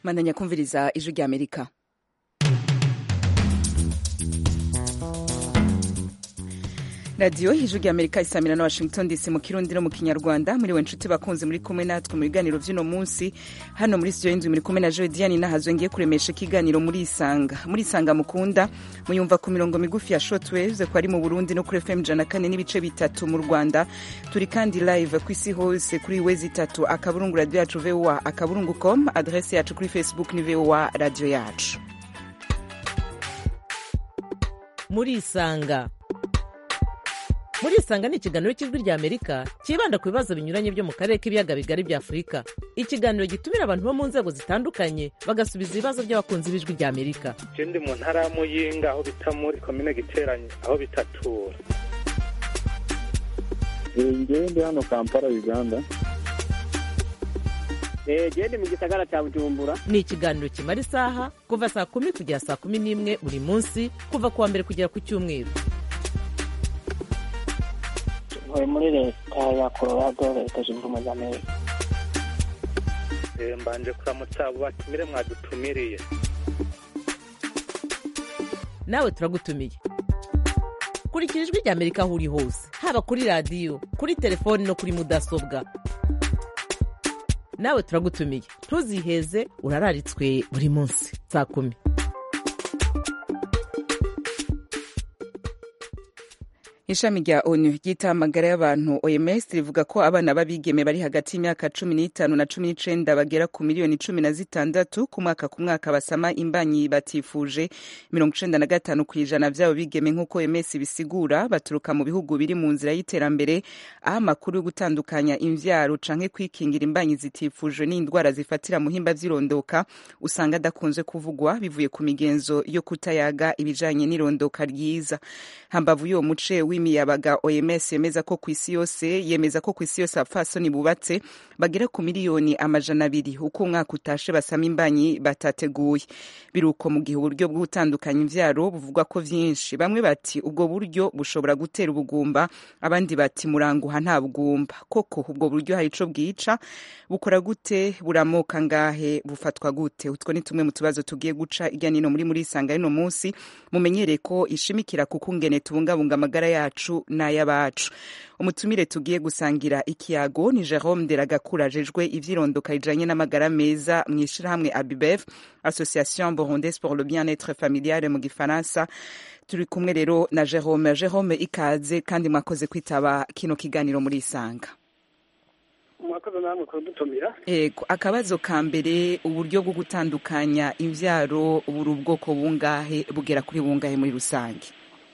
bandanya kumviriza ijwi rya amerika radiyo ijwi rya amerika isamira na washington dc mu kirundi no mu kinyarwanda muri we nshuti bakunze muri kumwe natwe mu biganiro by'uno munsi hano muri studio y'inzu muri kumwe na joe diane nahazo ngiye kuremesha ikiganiro muri isanga muri isanga mukunda muyumva ku mirongo migufi ya shortwaves ko ari mu burundi no kuri fm ijana kane n'ibice bitatu mu rwanda turi kandi live ku isi hose kuri wezi itatu akaburungu radiyo yacu voa akaburungu com adrese yacu kuri facebook ni voa radiyo yacu muri isanga muri isanga ni ikiganiro cy'ijwi rya amerika cyibanda ku bibazo binyuranye byo mu karere k'ibiyaga bigari bya afurika ikiganiro gitumira abantu bo mu nzego zitandukanye bagasubiza ibibazo by'abakunzi b'ijwi rya amerika je ndi mu ntara ya muyinga aho bita muri komine giteranye aho bitatura ngewe ndi hano kampala uganda gende mu gisagara cya bujumbura ni ikiganiro kimara isaha kuva saa kumi kugera saa kumi n'imwe buri munsi kuva ku wa mbere kugera ku cyumweru ntuye muri leta ya colorado leta zunze ubumwe za amerika Eh, mbanje kuramutsa abo batumire mwadutumiriye nawe turagutumiye kurikira ijwi rya amerika aho uri hose haba kuri radiyo kuri telefoni no kuri mudasobwa nawe turagutumiye ntuziheze urararitswe buri munsi saa kumi ishami rya onu ryita amagara y'abantu oms rivuga ko abana b'abigeme bari hagati y'imyaka cumi n'itanu na cumi n'icenda bagera ku miliyoni cumi na zitandatu ku mwaka ku mwaka basama imbanyi batifuje mirongo icenda na gatanu ku ijana vy'abo bigeme nk'uko oms bisigura baturuka mu bihugu biri mu nzira y'iterambere aho amakuru yo gutandukanya imvyaro canke kwikingira imbanyi zitifujwe n'indwara zifatira muhimba vy'irondoka usanga adakunze kuvugwa bivuye ku migenzo yo kutayaga ibijanye n'irondoka ryiza hambavu y'uwo muce w'imiyabaga oms yemeza ko ku isi yose yemeza ko ku isi yose abapfasoni bubatse bagera ku miliyoni amajana abiri uko umwaka utashe basama imbanyi batateguye biruko mu gihe uburyo bwo gutandukanya imvyaro buvugwa ko vyinshi bamwe bati ubwo buryo bushobora gutera ubugumba abandi bati muranguha nta bugumba koko ubwo buryo hari ico bwica bukora gute buramoka ngahe bufatwa gute utwo ni tumwe mu tubazo tugiye guca irya nino muri muri isanga rino munsi mumenyere ko ishimikira kukungene tubungabunga amagara yacu n'ay'abacu umutumire tugiye gusangira ikiyago ni jerome deragakura ajejwe ivyirondoka rijanye n'amagara meza mw'ishirahamwe abibef association burundaise pour le bien-être familial mu gifaransa turi kumwe rero na jerome jerome ikaze kandi mwakoze kwitaba kino kiganiro muri isanga mwakoze namwe kudutumira ego akabazo ka mbere uburyo bwo gutandukanya imvyaro buri ubwoko bungahe bugera kuri bungahe muri rusange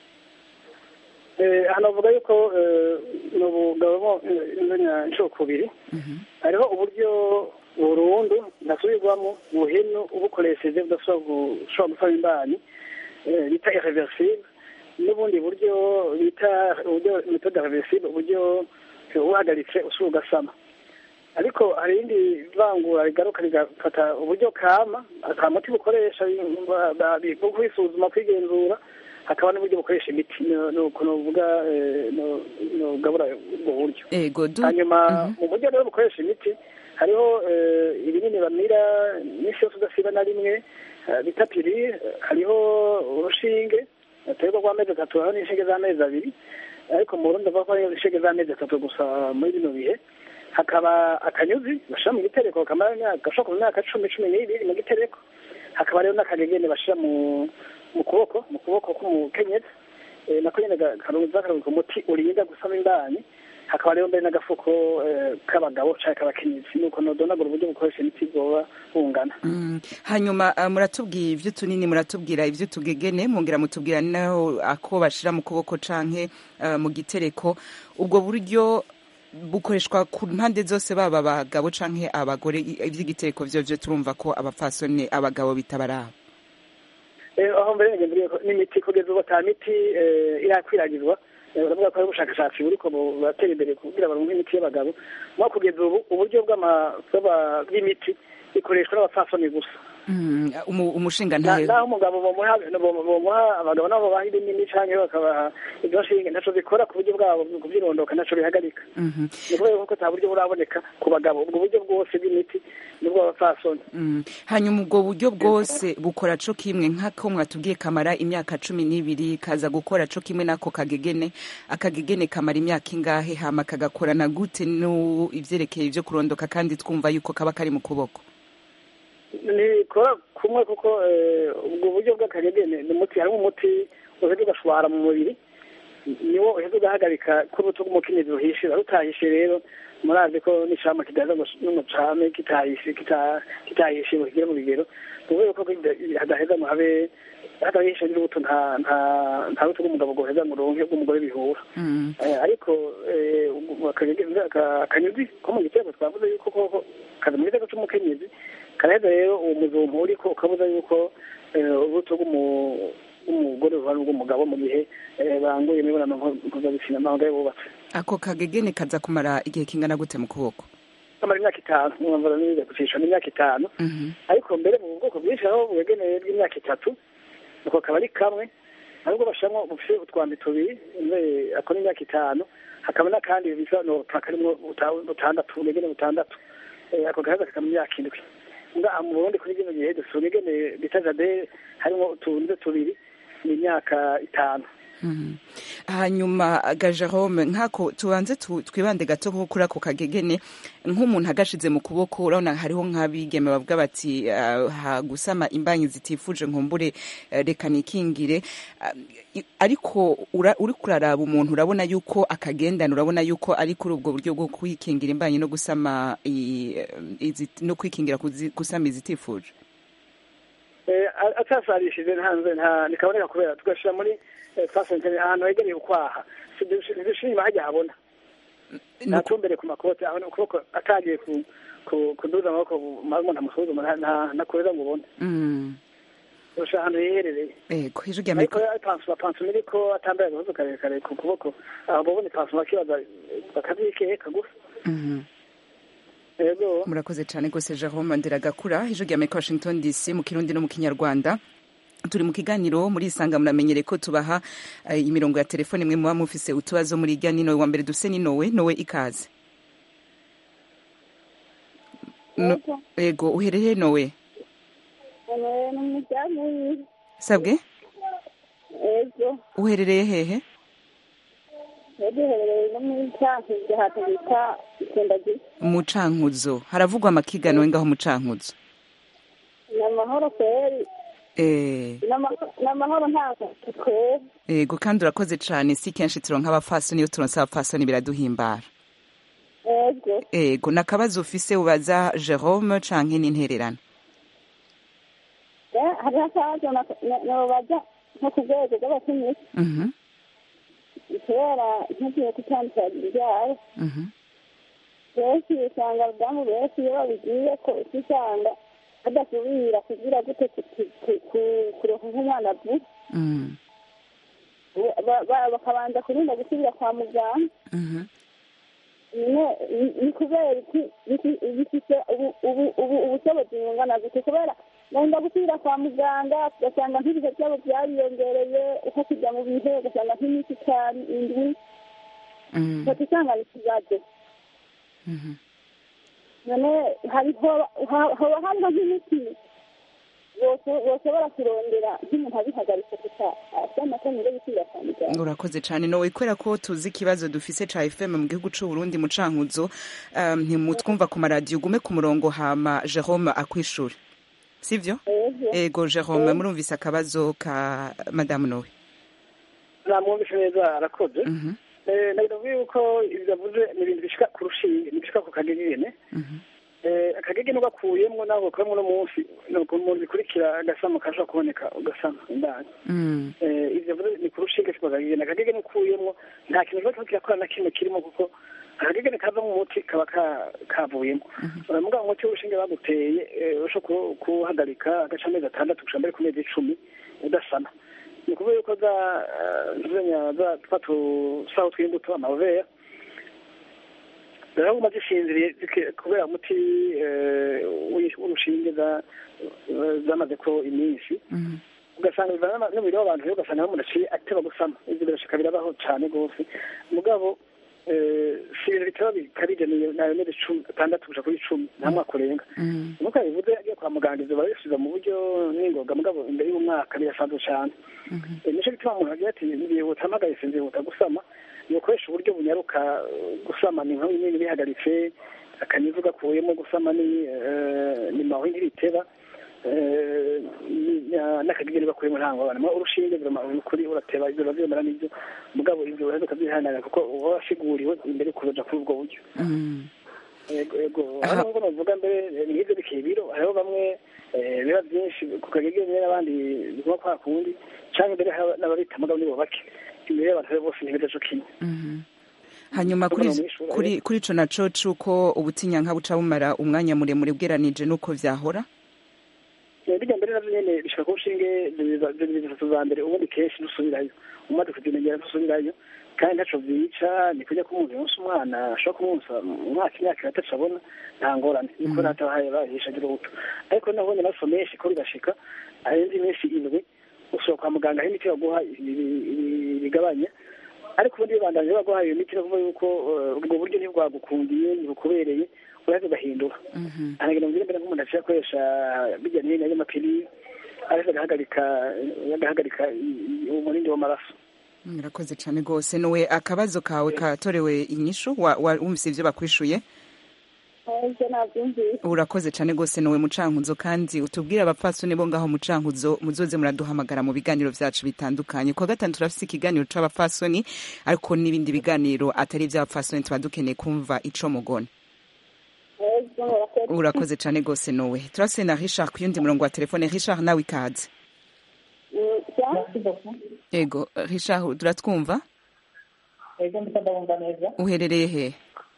hano bavuga yuko ni ubugabo inganya inshuro kubiri hariho uburyo burundu ndasubirwamo buheno ubukoresheje budashobora gusaba imbanyi bita irreversible n'ubundi buryo bita uburyo metode reversible uburyo uhagaritse usura ugasama ariko hari irindi vangura rigaruka rigafata uburyo kama ata muti bukoresha bwo kwisuzuma kwigenzura hakaba n'uburyo bukoresha imiti nuko novuga nogabura ubwo buryo ego du hanyuma mu buryo rero bukoresha imiti hariho ibinini bamira iminsi yose udasiba na rimwe bita pirire hariho urushinge aterwa rw'amezi atatu hariho n'inshinge z'amezi abiri ariko mu burundi bavuga ko hariho inshinge z'amezi atatu gusa muri bino bihe hakaba akanyuzi bashira mu gitereko kamara imyaka gashobora kuba imyaka cumi cumi n'ibiri mu gitereko hakaba rero n'akagegene bashira mu mu kuboko mu kuboko k'umukenyezi nako nyene karuza karuka umuti urinda gusama imbanyi hakaba rero mbere n'agafuko k'abagabo canke k'abakenyezi nuko nodonagura uburyo bukoresha imiti bwoba bungana Mm. hanyuma uh, muratubwira ivyo tunini muratubwira ivyo tugegene mwongera mutubwira naho ako bashira mu kuboko canke uh, mu gitereko ubwo buryo bukoreshwa ku mpande zose baba abagabo canke abagore ivy'igitereko vyovyo turumva ko abapfasoni abagabo bitabaraba aho mbere ngenderiye n'imiti kugeza ubu ata miti irakwiragizwa uravuga ko hari ubushakashatsi buriko buratera imbere kugira baronke imiti y'abagabo mwa kugeza ubu uburyo bw'imiti ikoreshwa n'abapfasoni gusa Mm, umu- umushinga Na- ntahe naho umugabo bomuha bomu- bomuha abagabo nabo baha ibinini canke bakabaha ibyo nshinge ntaco bikora ku buryo bwabo kubyirondoka ntaco bihagarika Mhm. ni kubera ko ata buryo buraboneka ku bagabo ubwo buryo bwose bw'imiti nibwo abapfasoni Mm. hanyuma ubwo buryo bwose bukora co kimwe nk'ako mwatubwiye kamara imyaka cumi n'ibiri kaza gukora co kimwe n'ako kagegene akagegene kamara imyaka ingahe hama kagakorana gute no ivyerekeye ivyo kurondoka kandi twumva yuko kaba kari mu kuboko ntikora kumwe kuko eh, ubwo buryo bw'akagegene ni umuti harimo umuti uheza ugashwara mu mubiri niwo uheza ugahagarika ko urubuto rw'umukenyezi ruhishira rutahishe rero murazi ko n'icama kidaza ngo n'umucame kitahishe kita- kitahishe ngo kigere mu bigero tuvuge ko kida- hadaheza ngo habe hadahishe n'urubuto nta nta nta rubuto rw'umugabo rwoheza ngo ruronke rw'umugore bihura Mm. Eh, ariko eh, ubu- akagege- aka- akanyuzi ko mu gitego twavuze yuko koko kaza mu gitego c'umukenyezi karaheza rero uwo muzumpu uriko ukabuza yuko eh, urubuto rw'umu- rw'umugore ruhana rw'umugabo mu gihe eh, banguye imibonano mpuzabitsina amahanga bubatse ako kagegene kaza kumara igihe kingana gute mu kuboko kamara imyaka itanu mwumvira nize gucisha n'imyaka itanu Mhm. ariko mbere mu bwoko bwinshi aho bugenewe bw'imyaka itatu nuko kaba ari kamwe ahubwo bashamwo bufite utwambi tubiri mbe ako n'imyaka itanu hakaba n'akandi bisa nopa karimwo buta- butandatu bugene butandatu Eh, ako gahaza kakaba imyaka indwi nga mu burundi kuri kino gihe dusura igene bita jade harimo utunze tubiri ni imyaka itanu Mhm. hanyuma ga Jerome nkako tubanze tu- twibande gato nko kuri ako kagegene nk'umuntu agashize mu kuboko urabona hariho nk'abigeme bavuga bati ah, ha gusama imbanyi zitifuje nkumbure eh, reka nikingire Ah, i- ariko ura- uri kuraraba umuntu urabona yuko akagendana urabona yuko ari kuri ubwo buryo bwo kwikingira imbanyi no gusama i- izi- no kwikingira kuzi- gusama izitifuje Eh, a- atasarishije ntanze nta nikaboneka kubera tugashira muri eh, fasentene ahantu hegereye ukwaha ntidushira inyuma hajya habona No ku- natumbere ku makote abona ukuboko atagiye ku ku- kuduza amaboko umuntu amusuzuma nta- nta- ntakorera ngo ubone Mm. urusha ahantu hiherereye ego ijwi rya ariko Amerika pansuma pansuma iriko atambaye agahuzu karekare ku kuboko aho babona pansuma bakibaza bakavyikeka gusa Mhm. ego murakoze cyane rwose jerome ndiragakura ijwi rya amerika washington dc mu kirundi no mu kinyarwanda turi mu kiganiro muri isanga muramenyere ko tubaha eh, imirongo ya telefone imwe muba mufise utubazo muri irya nino wa mbere dufise ni nowe nowe ikaze No- ego uhereye nowe ni umudamu wiwe sabwe ego uherereye hehe yaduherereye no muri cyankuzo ahantu bita ikendagiye mu cankuzo haravugwa amakiganwe ngaho mu cankuzo ni amahoro kweri eh ni ama- ni amahoro ntabwo kweri ego kandi urakoze cyane si kenshi turonka abafasoni iyo turonse abafasoni biraduhimbara ego ego nakabazo ufise ubaza Jerome canke n'intererano Eh, hariho akabazo nobaza nko ku rwego rw'abakenyezi mhm kubera ntugiye gutandukanya ibyaro mhm benshi usanga abadamu benshi iyo babigiye ko uca usanga badasubira kugira gute ku- ku- ku- ku- kuronka nk'umwana vuba mhm Ba- ba- bakabanza kurinda gusubira kwa muganga mhm Ne- ni- ni kubera iki iki- bifise ubu- ubu- ubu- ubushobozi bungana gute kubera wenda gusubira kwa muganga ugasanga nk'ibihe byabo byariyongereye uko kujya mu bihe ugasanga nk'iminsi itanu indwi mhm ugaca usanga ni ikibazo mhm none hariho ha- hoba hariho nk'imiti bose- boshobora kurondera nk'umuntu abihagaritse gusa afite amatongo yo gusubira kwa muganga urakoze cyane nowe kubera ko tuzi ikibazo dufise ca FM mu gihugu c'u Burundi mu cankuzo um, ntimutwumva ku maradiyo ugume ku murongo hama Jerome akwishure sivyo ego ego Jerome murumvise akabazo ka madame nowe namwumvise neza arakoze mhm Eh, ndavuga yuko ibyo avuze ni ibintu bishika ku rushinge bishika ku kagegene mhm Eh, akagege nubwo akuyemwo nawe gakuyemwo uno munsi ni umuntu bikurikira agasama kashobora kuboneka ugasama indani mhm Eh, ivyo avuze ni ku rushinge siko akagege akagege ukuyemwo nta kintu kiba kirakora na kimwe kirimo kuko akagege kava mu muti kaba ka- kavuyemo uramuga umuti w'urushinge baguteye eh, ushobora ku- kuwuhagarika agaca amezi atandatu gushika mbere ku mezi icumi udasana ni ukuvuga yuko za eh, zenya za twa tusaho tw'imbuto amavera ziraguma zisinziriye zike- kubera umuti eh, w'i- w'urushinge za- zamaze ko iminsi Mhm. ugasanga bivana n'umubiri w'abantu rero ugasanga aho umuntu aciye ateba gusama ibyo birashika birabaho cyane rwose mugabo eh, si ibintu bitaba bikabije ni nayo mezi cumi atandatu guca kuri cumi nta mwaka urenga Mhm. nuko yabivuze agiye kwa muganga ivyo barabisubiza mu buryo n'ingoga mugabo imbere y'umwaka birasanzwe cane Mhm. Eh, nico gituma umuntu agira ati ndihuta mpagaritse ndihuta gusama yokoresha uburyo bunyaruka eh, gusama ni nka nyine bihagaritse akanivu gakuyemo gusama ni eh, ni mawe ntibiteba eh, ni- na- n'akagigeri bakuyemo ntango abana Mwa urushinge birama- kuri urateba ibyo bavyemera n'ibyo mugabo ibyo uraza ukavyihanira kuko uba wasiguriwe imbere kuja kuri ubwo buryo Mhm. yego yego Aha. hano ngo novuga mbere eh, nk'ivyo bikeye ibiro hariho bamwe eh, biba byinshi ku kagege nyine n'abandi biguma kwa kundi canke mbere haba n'ababita mugabo nibo bake imbere y'abantu rero bose ntibida co kimwe Mhm. hanyuma kuri Ndabona mwishura, kuri kuri ico naco c'uko ubutinyanka buca bumara umwanya muremure bweranije n'uko vyahora Eh, bijya mbere navyo nyene bishika ku nshinge zibiri zitatu za mbere ubundi kenshi dusubirayo umaze kuzimenyera dusubirayo kandi ntaco vyica ni kurya ko umuntu yonsa umwana ashobora kumwonsa umwaka imyaka itatu abona nta ngorane niko natabahaye bahisha agira ubuto ariko nabonye amaraso menshi ko bigashika arenze iminsi indwi ushobora kwa muganga aho imiti baguha ibi- ibi- bigabanya ariko ubundi bibandanje baguha iyo miti bavuga yuko eh, ubwo buryo ntibwagukundiye ntibukubereye uraheza ugahindura Mhm. anagira ngo mbere nk'umuntu aciye akoresha bijya n'ibintu y'amapiri ariko agahagarika agahagarika i- i- umurindi w'amaraso murakoze cane gose nowe akabazo kawe katorewe inyishu wa- wa- wumvise ivyo bakwishuye ivyo navyumvise urakoze cane gose nowe mucankuzo kandi utubwire abapfasoni bo ngaho mucankuzo muzoze muraduhamagara mu biganiro vyacu bitandukanye kwa gatanu turafise ikiganiro c'abapfasoni ariko n'ibindi biganiro atari ivy'abapfasoni tuba dukeneye kumva ico mugona ivyo murakoze urakoze cane gose nowe turafise na richard ku yundi murongo wa telefone richard nawe ikaze Mm, ja? ego richard turatwumva ego ndiko ndabumva neza uherereye he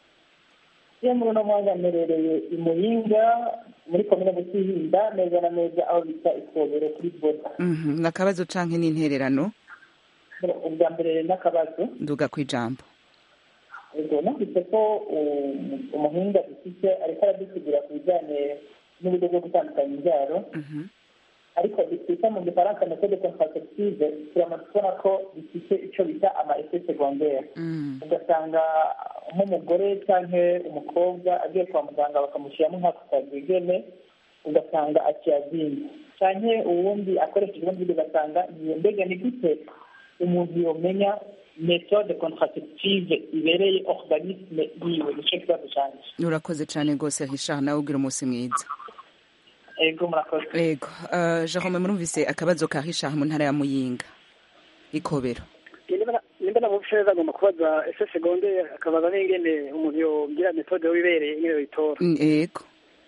iyo muri uno mwanya mperereye i muyinga muri komine butihinda neza na neza aho bita ikobero kuri boda Mhm, nakabazo canke n'intererano ubwa mbere n'akabazo nduga kw'ijambo ego numvise ko um, umuhinga dufite ariko aradusigira ku bijyanye n'uburyo bwo gutandukanya imbyaro Mhm. ariko twita mu gifaransa metode contraceptive turamaze kubona ko bifite icyo bita ama effet secondaire Mm. ugasanga nk'umugore cyangwa umukobwa agiye kwa muganga bakamushyiramo nk'ako kagegene ugasanga akiyazinga cyangwa uwundi akoresheje ubundi buryo ugasanga niyo mbega ni gute umuntu yomenya metode contraceptive ibereye organisme yiwe nicyo kibazo cyanjye urakoze cane gose richard nawe ugira umunsi mwiza ego murakoze ego uh, jerome murumvise akabazo ka richard mu ntara ya muyinga ikobero nimba namuvise neza agomba kubaza ese segonde akabaza n'ingene umuntu yogira metode wibereye ingene yoyitora Mm, ego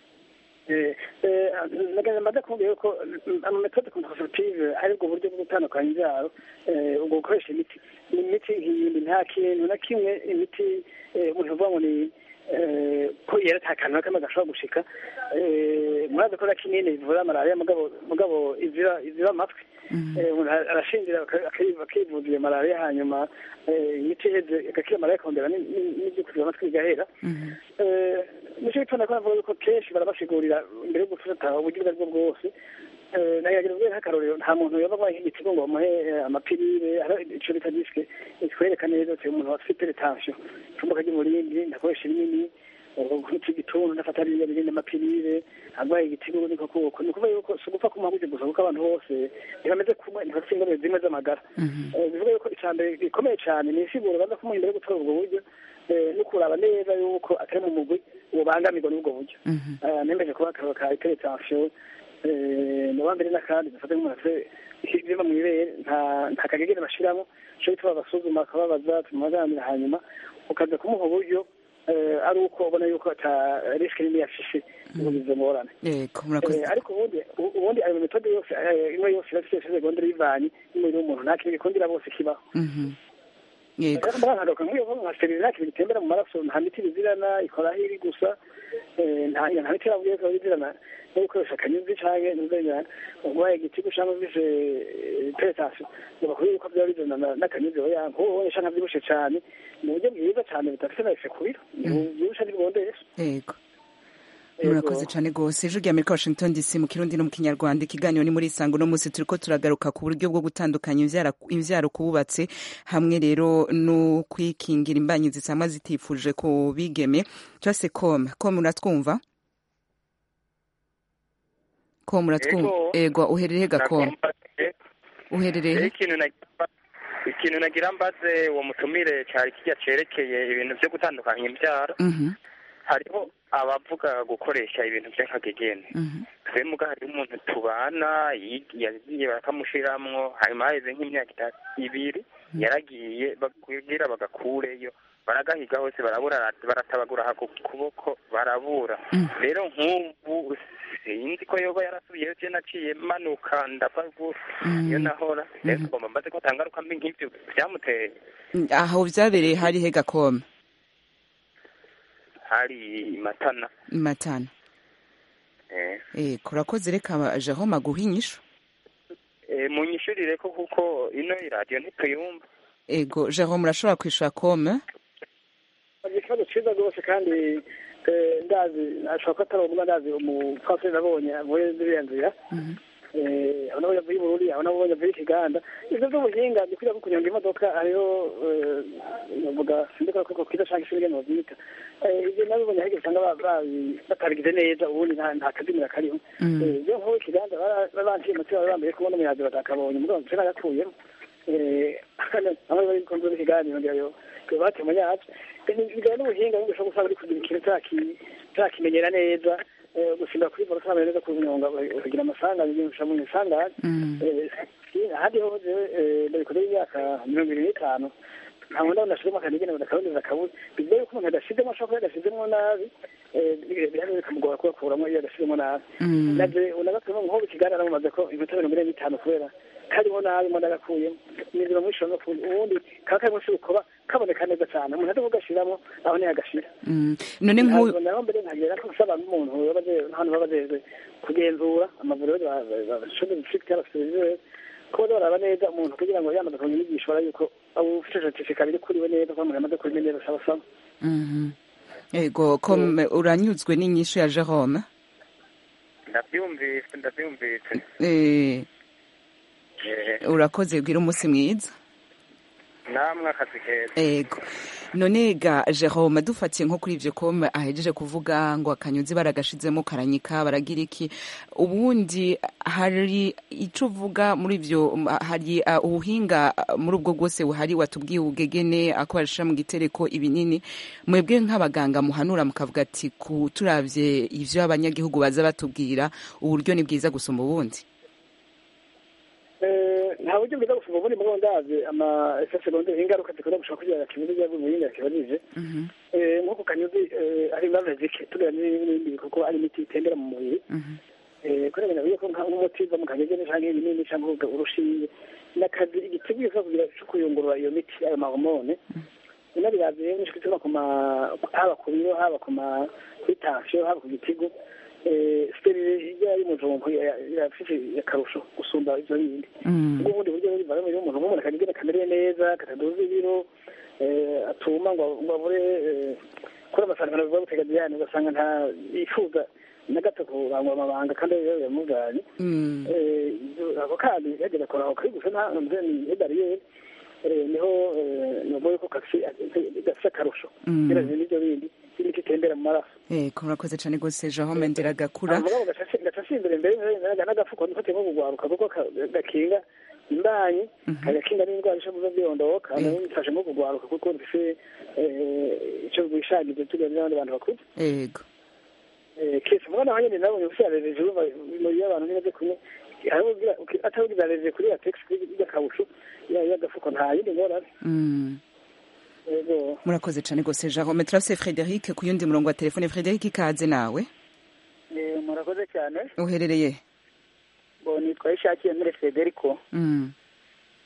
Eh, eh, nagenda mbaza kumubwira yuko mm, ama metode contraceptive ari ubwo buryo bwo gutandukanya imbyaro eh, ubwo gukoresha imiti ni imiti nk'iyindi nta kintu na kimwe imiti eh, umuntu uvuga ngo ni eh, ko yera ata kantu na kamwe gashobora gushika Eh, murazi ko na kinini bivura malariya mugabo mugabo iziba iziba amatwi Eh, umuntu arashingira aka- aki- akivuza iyo malariya hanyuma eh, imiti iheze igakira malariya ikongera ni- ni- n'ibyo kuziba amatwi bigahera Mhm. Eh, nicyo gituma ko navuga yuko kenshi barabasigurira mbere yo gufata uburyo ubwo ari bwo bwose Eh, nagira ubwenge nk'akarorero nta muntu yoba abaye nk'igitigo ngo bamuhe eh, amapirire hari ico bita disike ikwereka neza ati umuntu afite hypertension icumbuka ry'umurindi ndakoresha ibinini nk'iki gituntu ndafata ririya birindi amapirire arwaye igitigo niko kuko ni ukuvuga yuko si ugupfa kumuha gutyo gusa kuko abantu bose ntibameze kumwe ntibafite ingorane zimwe z'amagara Mhm. Eh, bivuga yuko icya mbere gikomeye cyane ni insiguro baza kumuha imbere yo gutora ubwo buryo eh, no kuraba neza yuko atari mu mugwi ubangamirwa n'ubwo buryo Mhm. Eh, nemeje kuba akararo ka hypertension eh, mu bambere n'akandi dufate nk'umuntu afite ibyuma mu ibere nta nta kagegene bashiramo cyo bituma basuzuma bakababaza tumubaganira hanyuma ukaza kumuha uburyo eh, ari uko ubona yuko ata risike nini yafishe ngo bize ngorane ego murakoze Eh, ariko ubundi u- ubundi ayo metode yose eh, imwe yose irafite segondere y'ivanye y'umubiri w'umuntu nta kintu gikundira bose kibaho Mhm. yego nagaruka nk'iyo nka serenake bitembera mu maraso nta miti bizirana ikora aho iri gusa eh, nta nta miti yavuye ko bizirana no gukoresha akanyuzi canke n'uzenya urwaye igitigu canke ufise peretasiyo bakubwira yuko byaba bizana na- n'akanyuzi oya nk'uwo ubonye canke avyibushe cane mu buryo bwiza cane budafise na efe ku biro byibushe ntibibondesha yego Yego. murakoze cyane rwose ijwi rya amerika washington dc mu kirundi no mu kinyarwanda ikiganiro ni muri isango no munsi turiko turagaruka ku buryo bwo gutandukanya imvyara- imvyaro kububatse hamwe rero no kwikingira imbanyi zisama zitifuje ku bigeme cyose com com uratwumva com uratwumva Yego. ego uherereye ga com Nakumva- uherereye Rero he? ikintu nagira ikintu nagira mbaze uwo mutumire cyari kijya cerekeye ibintu byo gutandukanya imbyaro Mhm, hariho abavuga gukoresha ibintu by'akagegene mhm, twe muga hariho umuntu tubana yi- yagiye bakamushiramwo hanyuma haheze nk'imyaka itatu ibiri yaragiye kugira bagakureyo baragahiga hose barabura baratabagura aha ku kuboko barabura Mm. rero nk'ubu sinzi ko yoba yarasubiyeyo je naciye manuka ndava gu- Mm. iyo nahora rero Mhm. tugomba mbaze ko atangaruka mbi nk'ivyo byamuteye aho vyabereye hari he ga com hari matana matana eh. eh kurakoze reka jerome aguha inyishu Eh, munyishurire ko kuko ino iradiyo ntituyumva ego jerome urashobora kwishura com Ni ikibazo cyiza rwose kandi eh, ndazi ashobora ko atari umwe ndazi umupfasoni nabonye avuye ziriya nzira Mhm. Eh, aho nabo yavuye i burundi aho nabo yavuye i kiganda ivyo vy'ubuhinga ni kuja ko kunyonga imodoka hariho eh, novuga sindikora ko kwiza canke ishuri ngene bavyita Eh, ivyo nabibonye ahige usanga ba- babi- batabigize neza ubundi nta nta kazimira kariho Mm. Eh, ivyo nk'uwo i kiganda banciye umutima bari bambaye kubona umuyazi batakabonye mugabo nce nagakuyemo aho bari kumva ikiganiro ngira yo bate mu nyacu bijyanye n'ubuhinga ngo ushobora gusanga uri kugira ikintu utaki- utakimenyera neza eh, gusimba kuri boro utamenya neza kunyonga ukagira amasanganya igihe ushaka mu isanganya Mm. Eh, ahandi ho jewe eh, ndabikoze imyaka mirongo ibiri n'itanu ntabwo ndabona ashizemo akanigene badakaboneza akabuze bigoye ko umuntu adashizemo ashobora kuba yadashizemo nabi eh, bihari bikamugora kuyakuramo iyo yadashizemo nabi Mm. naje unagapima nko ikiganiro mumaze ko iminota mirongo ine n'itanu kubera karimo nabi mo ndagakuyemo nizira muri shono ubundi kaba karimo si ukoba kaboneka neza cyane umuntu adaho gashiramo aho niyo agashira Mm. none nk'uyu ntabwo naho mbere nkagera ko nsaba nk'umuntu baba aje- hano baba bajejwe kugenzura amavuriro bashoboye gufite abasivizere ko baza baraba neza umuntu kugira ngo yamaze kumenya inyigisho bara yuko abo ufite certificat biri kuriwe neza ko umuntu yamaze kubimenya neza asaba asaba Mhm. ego com uranyuzwe n'inyishu ya jerome ndabyumvise ndabyumvise Eh, Eh, urakoze bwira umunsi mwiza namwe akazi keza ego none ga jerome dufatiye nko kuri ivyo com ahejeje kuvuga ngo akanyuzi baragashizemo karanyika baragira iki ubundi hari ico uvuga muri ivyo m- hari uh, ubuhinga uh, muri ubwo bwose buhari watubwiye ubugegene ako barashira mu gitereko ibinini mwebwe nk'abaganga muhanura mukavuga ati ku turavye ivyo abanyagihugu baza batubwira uburyo ni bwiza gusumba ubundi Eh, nta buryo bwiza gusumba ubundi mugabo ndazi ama effet secondaire ingaruka zikunda gushobora kugira kibuze bya bumuhinga kibajije Mhm, Eh, nk'uko kanyuzi eh, ari ibibazo zike tugira n'ibindi kuko ari imiti itembera mu mubiri mhm, Eh, kubera ngo ko nka- nk'umuti uva mu kagegene canke ibinini canke uruga- urushinge n'akazi igiteguye kugira cyo kuyungurura iyo miti ayo mahomone bino birazi rero nishwe tuba ku ma haba ku biro haba ku ma kuri tansiyo haba ku gitigu eh, sterile ijya y'umujumbu irafise akarusho gusumba ivyo bindi mm, ubwo ubundi buryo biva muri umuntu nk'umuntu akagegene kamereye neza kataduza ibiro eh, atuma ngo ngo abure eh, kuri amasangano biba buteganyijane ugasanga nta yifuza na gato kurangwa amabanga kandi rero yamuganye mm. Eh, ako kandi yagera kora aho kari gusa nta ni bariyeri niho novuga ko gafise gafise akarusho Mm. geranye n'ibyo bindi imiti itembera mu maraso ego murakoze cane gose jerome ndiragakura mugabo gaca imbere mbere n'agafuko nifate nko kugwaruka kuko ka- gakinga imbanyi kagakinga n'indwara ishobora kuza byondoka Mm. nayo bifashe nko kugwaruka kuko bifise icyo bwishagize tugira n'abandi bantu bakuze ego Eh, kese mwana wanjye nabonye usiyarereje urumva muri y'abantu nibaze kumwe atabugizarereje kuri ya text y'akabusho y'agafuko nta yindi ngorane Mm. yego murakoze cane gose jerome turafise frederic ku yundi murongo wa telefone frederic ikaze nawe murakoze cyane uherereye ngo nitwa ishakiye muri federico Mm.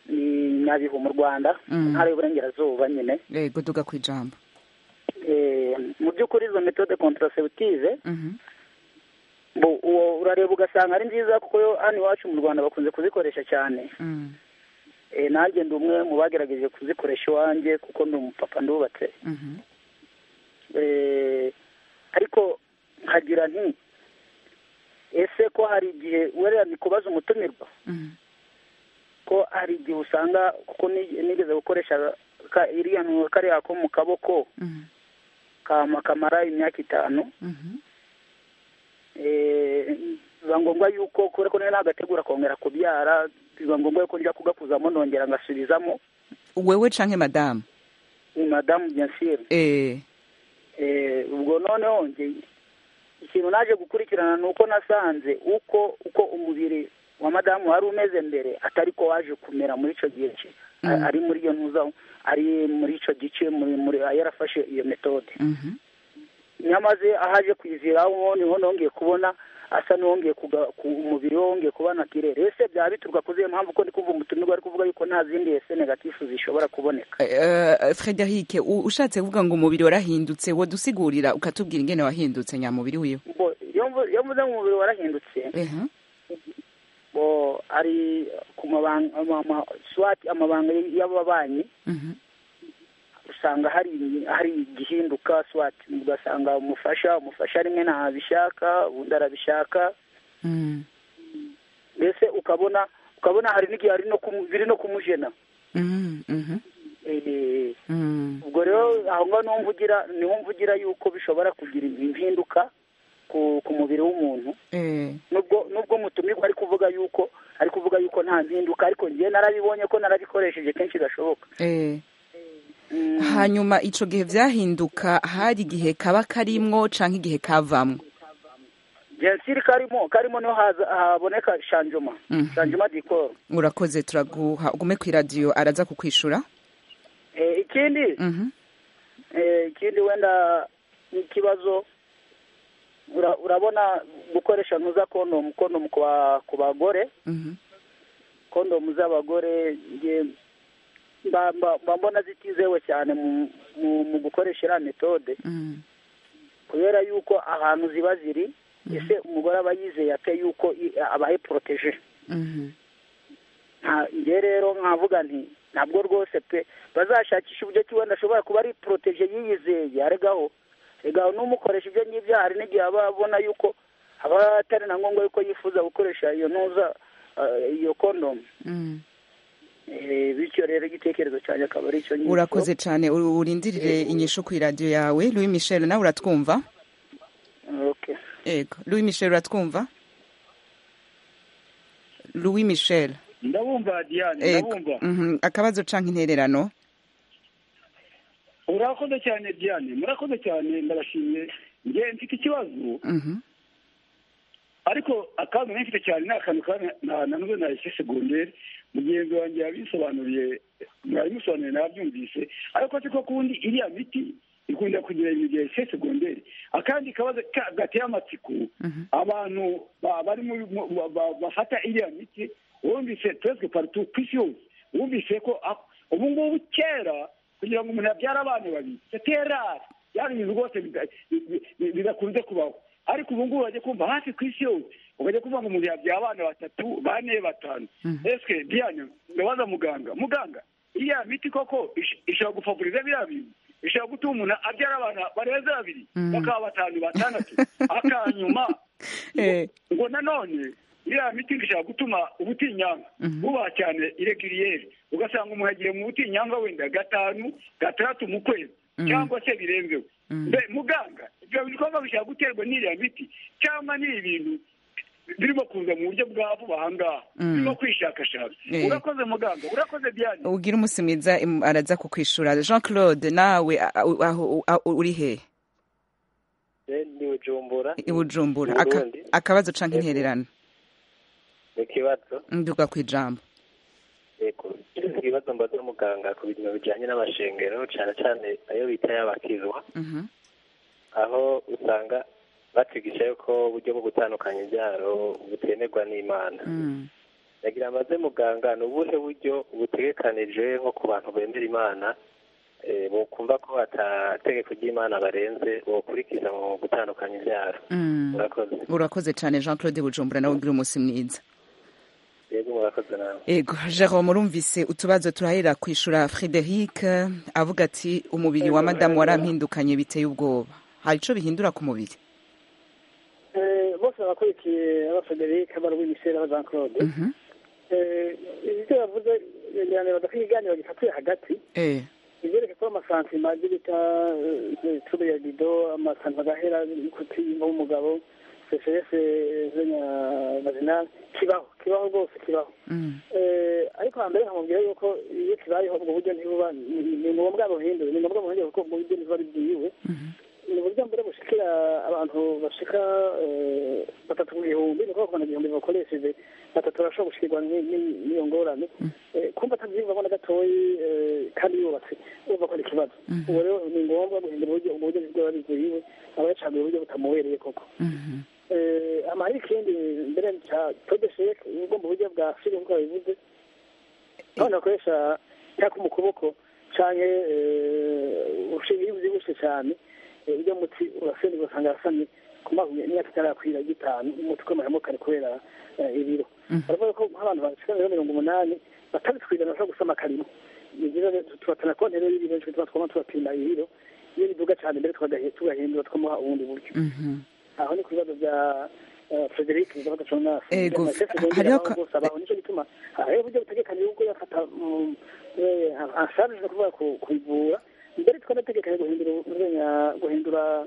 ni nyabihu mu rwanda Mm. ntara y'uburengerazuba nyine yego duga ku ijambo Eh, mu by'ukuri izo metode contraceptive Mhm. bo- uwo urareba ugasanga ari nziza kuko yo hano iwacu mu rwanda bakunze kuzikoresha cyane Mm. Eh, nanjye ndi umwe mu bagerageje kuzikoresha iwanjye kuko ndi umupapa ndubatse Mhm. Eh, ariko nkagira nti ese ko hari igihe wera ni kubaza umutumirwa Mhm. ko hari igihe usanga kuko ni- nigeze gukoresha ka- iriya ntu- kariya ko mu kaboko Mhm. kama kamara imyaka itanu Mhm. Eh, biba ngombwa yuko kubera ko nari nagategura kongera kubyara biba ngombwa yuko njya kugakuzamo nongera ngasubizamo wewe canke madamu ni madamu byansire eh Eh, ubwo noneho nge ikintu naje gukurikirana ni uko nasanze uko uko umubiri wa madamu wari umeze mbere atari ko waje kumera muri icyo gihe cye Mm. ari muri iyo ntuza ari muri icyo gice muri muri yarafashe iyo metode Mhm. nyamaze ahaje kwiziraho niho nongeye kubona asa n'uwongeye kuga- ku umubiri we wongeye kuba nakirere ese byaba bituruka ku ziyo mpamvu ko ndi kumva umutumirwa ari kuvuga yuko nta zindi ese negatifu zishobora kuboneka Eh, Frederic u- ushatse kuvuga ngo umubiri warahindutse wodusigurira ukatubwira ingene wahindutse nyamubiri wiwe Bo- iyo mvu- iyo mvuze ngo umubiri warahindutse ehe bo ari ku mabanga ama- ama- swati amabanga y'ababanyi Mhm. usanga hari hari igihinduka swati ugasanga umufasha umufasha rimwe ntabishaka ubundi arabishaka Mm. mbese ukabona ukabona hari n'igihe hari no kumu- biri no kumujena Mhm. Mhm. Eh, Mm. ubwo rero aho ngaho niho mvugira niho mvugira yuko bishobora kugira impinduka ku ku mubiri w'umuntu Eh. nubwo nubwo mutumirwa ari kuvuga yuko ari kuvuga yuko nta mpinduka ariko njye narabibonye ko narabikoresheje kenshi gashoboka Eh. Mm, hanyuma ico gihe vyahinduka hari igihe kaba karimwo canke igihe kavamwo jensiri karimo karimo niho haza haboneka shanjoma Mhm. shanjoma dikoro urakoze turaguha ugume kw'iradiyo araza kukwishura Eh, ikindi Mhm. eh, ikindi wenda n'ikibazo ura- urabona gukoresha ntuza kondomu kondomu ku ba- ku bagore Mhm. kondomu z'abagore nge mba mba- mba mbona zitizewe cyane mu mu- mu gukoresha iriya metode Mhm. kubera yuko ahantu ziba ziri ese umugore aba yizeye ate yuko i- abaye poroteje Mhm. nta njye rero nkavuga nti ntabwo rwose pe bazashakisha uburyo ki wenda ashobora kuba ari poroteje yiyizeye aregaho regaho n'umukoresha ibyo ngibyo hari n'igihe aba abona yuko aba atari na ngombwa yuko yifuza gukoresha iyo ntuza eh, iyo kondomu Mhm. Eh, bityo rero igitekerezo cyanjye akaba ari icyo ngicyo urakoze cane ur- urindirire inyishu kw'iradiyo yawe louis michel nawe uratwumva okay ego louis michel uratwumva louis michel ndabumva diane ego ndabumva Mhm. akabazo canke intererano urakoze cyane diane murakoze cyane ndabashimiye njye mfite ikibazo Mhm. ariko akantu nari mfite cyane ni akantu ka na nanuze na ese segonderi mugenzi wanjye yabisobanuriye mwabimusobanuriye nabyumvise ariko siko kundi iriya miti ikunda kugira ibintu bya ese segonderi akandi kabazo ka- gateye amatsiko Mhm. abantu ba- bari muri mu- ba- ba- bafata iriya miti wumvise presque partout ku isi yose wumvise ko ah, ubu ngubu kera kugira ngo umuntu abyare abana babiri seterari byari ibintu rwose bida- bi- bi- bidakunze kubaho ariko ubu ngubu bajya kumva hafi ku isi yose ukajya kumva ngo umuntu yabyaye abana batatu bane batanu Mhm. eske diane ndabaza muganga muganga iriya miti koko ish- ishobora gufavuriza biriya bintu ishobora gutuma umuntu abyara abana barenze babiri Mhm. bakaba batanu batandatu akanyuma Eh. ngo nanone iriya miti ishobora gutuma ubutinyanga Mhm. buba cyane iregiriyeri ugasanga umuntu agiye mu butinyanga wenda gatanu gatandatu mu kwezi Mhm. cyangwa se birenzeho Mhm. mbe muganga ibyo bikorwa bishobora guterwa n'iriya miti cyangwa ni ibintu birimo kuza mu buryo bwa vuba aha ngaha Mhm. birimo kwishakashaka Eh. urakoze muganga urakoze diane ugira umunsi mwiza im- araza kukwishura jean claude nawe a- a- aho a- uri he ni bujumbura i bujumbura Mu Aka- Burundi. akabazo canke Ego. intererano ni ikibazo nduga kw'ijambo yego ibibazo mbaza muganga ku bintu bijyanye n'amashengero cyane cyane ayo bita y'abakizwa Mhm. aho usanga batigisha yuko uburyo bwo gutandukanya ibyaro butemerwa n'imana Mm. yagira amaze muganga ni ubuhe buryo butegekanije nko ku bantu bemera imana eh, bokumva ko atategeko ry'imana barenze bokurikiza mu gutandukanya ibyaro Mm. murakoze urakoze cyane jean claude bujumbura nawe ugira umunsi mwiza yego murakoze nawe ego jerome urumvise utubazo turahera kwishura frederic avuga ati umubiri wa madamu warampindukanye biteye ubwoba hari ico bihindura ku mubiri Eh, bose barakurikiye aba frederic aba louis michel aba jean claude Mhm. Eh, ibyo bavuze ngira ngo badakwiye ikiganiro gifatiye hagati eh ibyereke ko amasantima ibyo bita tube ya bido amasantima agahera ikuti y'umugabo sesese zenya vaginal kibaho kibaho rwose kibaho Mm. Eh, ariko hambere nkamubwira yuko iyo kibayeho ubwo buryo ntibuba ni- ni ngombwa buhindure ni ngombwa buhindure kuko ubwo buryo ntibuba ari bwiwe ni uburyo mbere bushikira abantu bashika eh, batatu ku gihumbi ni ukuvuga ku igihumbi bakoresheje batatu barashobora gushikirwa ni- ni- n'iyo ngorane Eh, kumva atabyiyumvamo na gatoyi eh, kandi yubatse urumva ko ari ikibazo ubu rero ni ngombwa guhindura uburyo ubwo buryo bwaba bivuyiwe aba yacaguye uburyo butamubereye koko Mhm. Eh, ama hari ikindi mbere cya todeshek ubwo mu buryo bwa fili nk'uko babivuze abana bakoresha cyangwa mu kuboko canke eh, ushinga iyo uvyibushe cyane eh, urya muti urasenda ugasanga arasamye ku mazi imyaka itarakwira gitanu umuti ukomeramo kare kubera eh, ibiro baravuga ko nk'abantu bashika rero mirongo umunani batabitwirana bashobora gusama akarimo ni byiza rero tubatana konti rero y'ibiro nicyo tuba twama tubapima ibiro iyo biduga cyane mbere tukagahe- tugahindura tukamuha ubundi buryo Mhm. aho ni ku bibazo bya eh, frederic bizabaga jonas Ego, hariho hariho ka- aho nicyo gituma hariho uburyo butegekanye ubwo yafata mm, eh, ashaje no kuvuga ku- kubivura mbere twanategekanye guhindura urwenya guhindura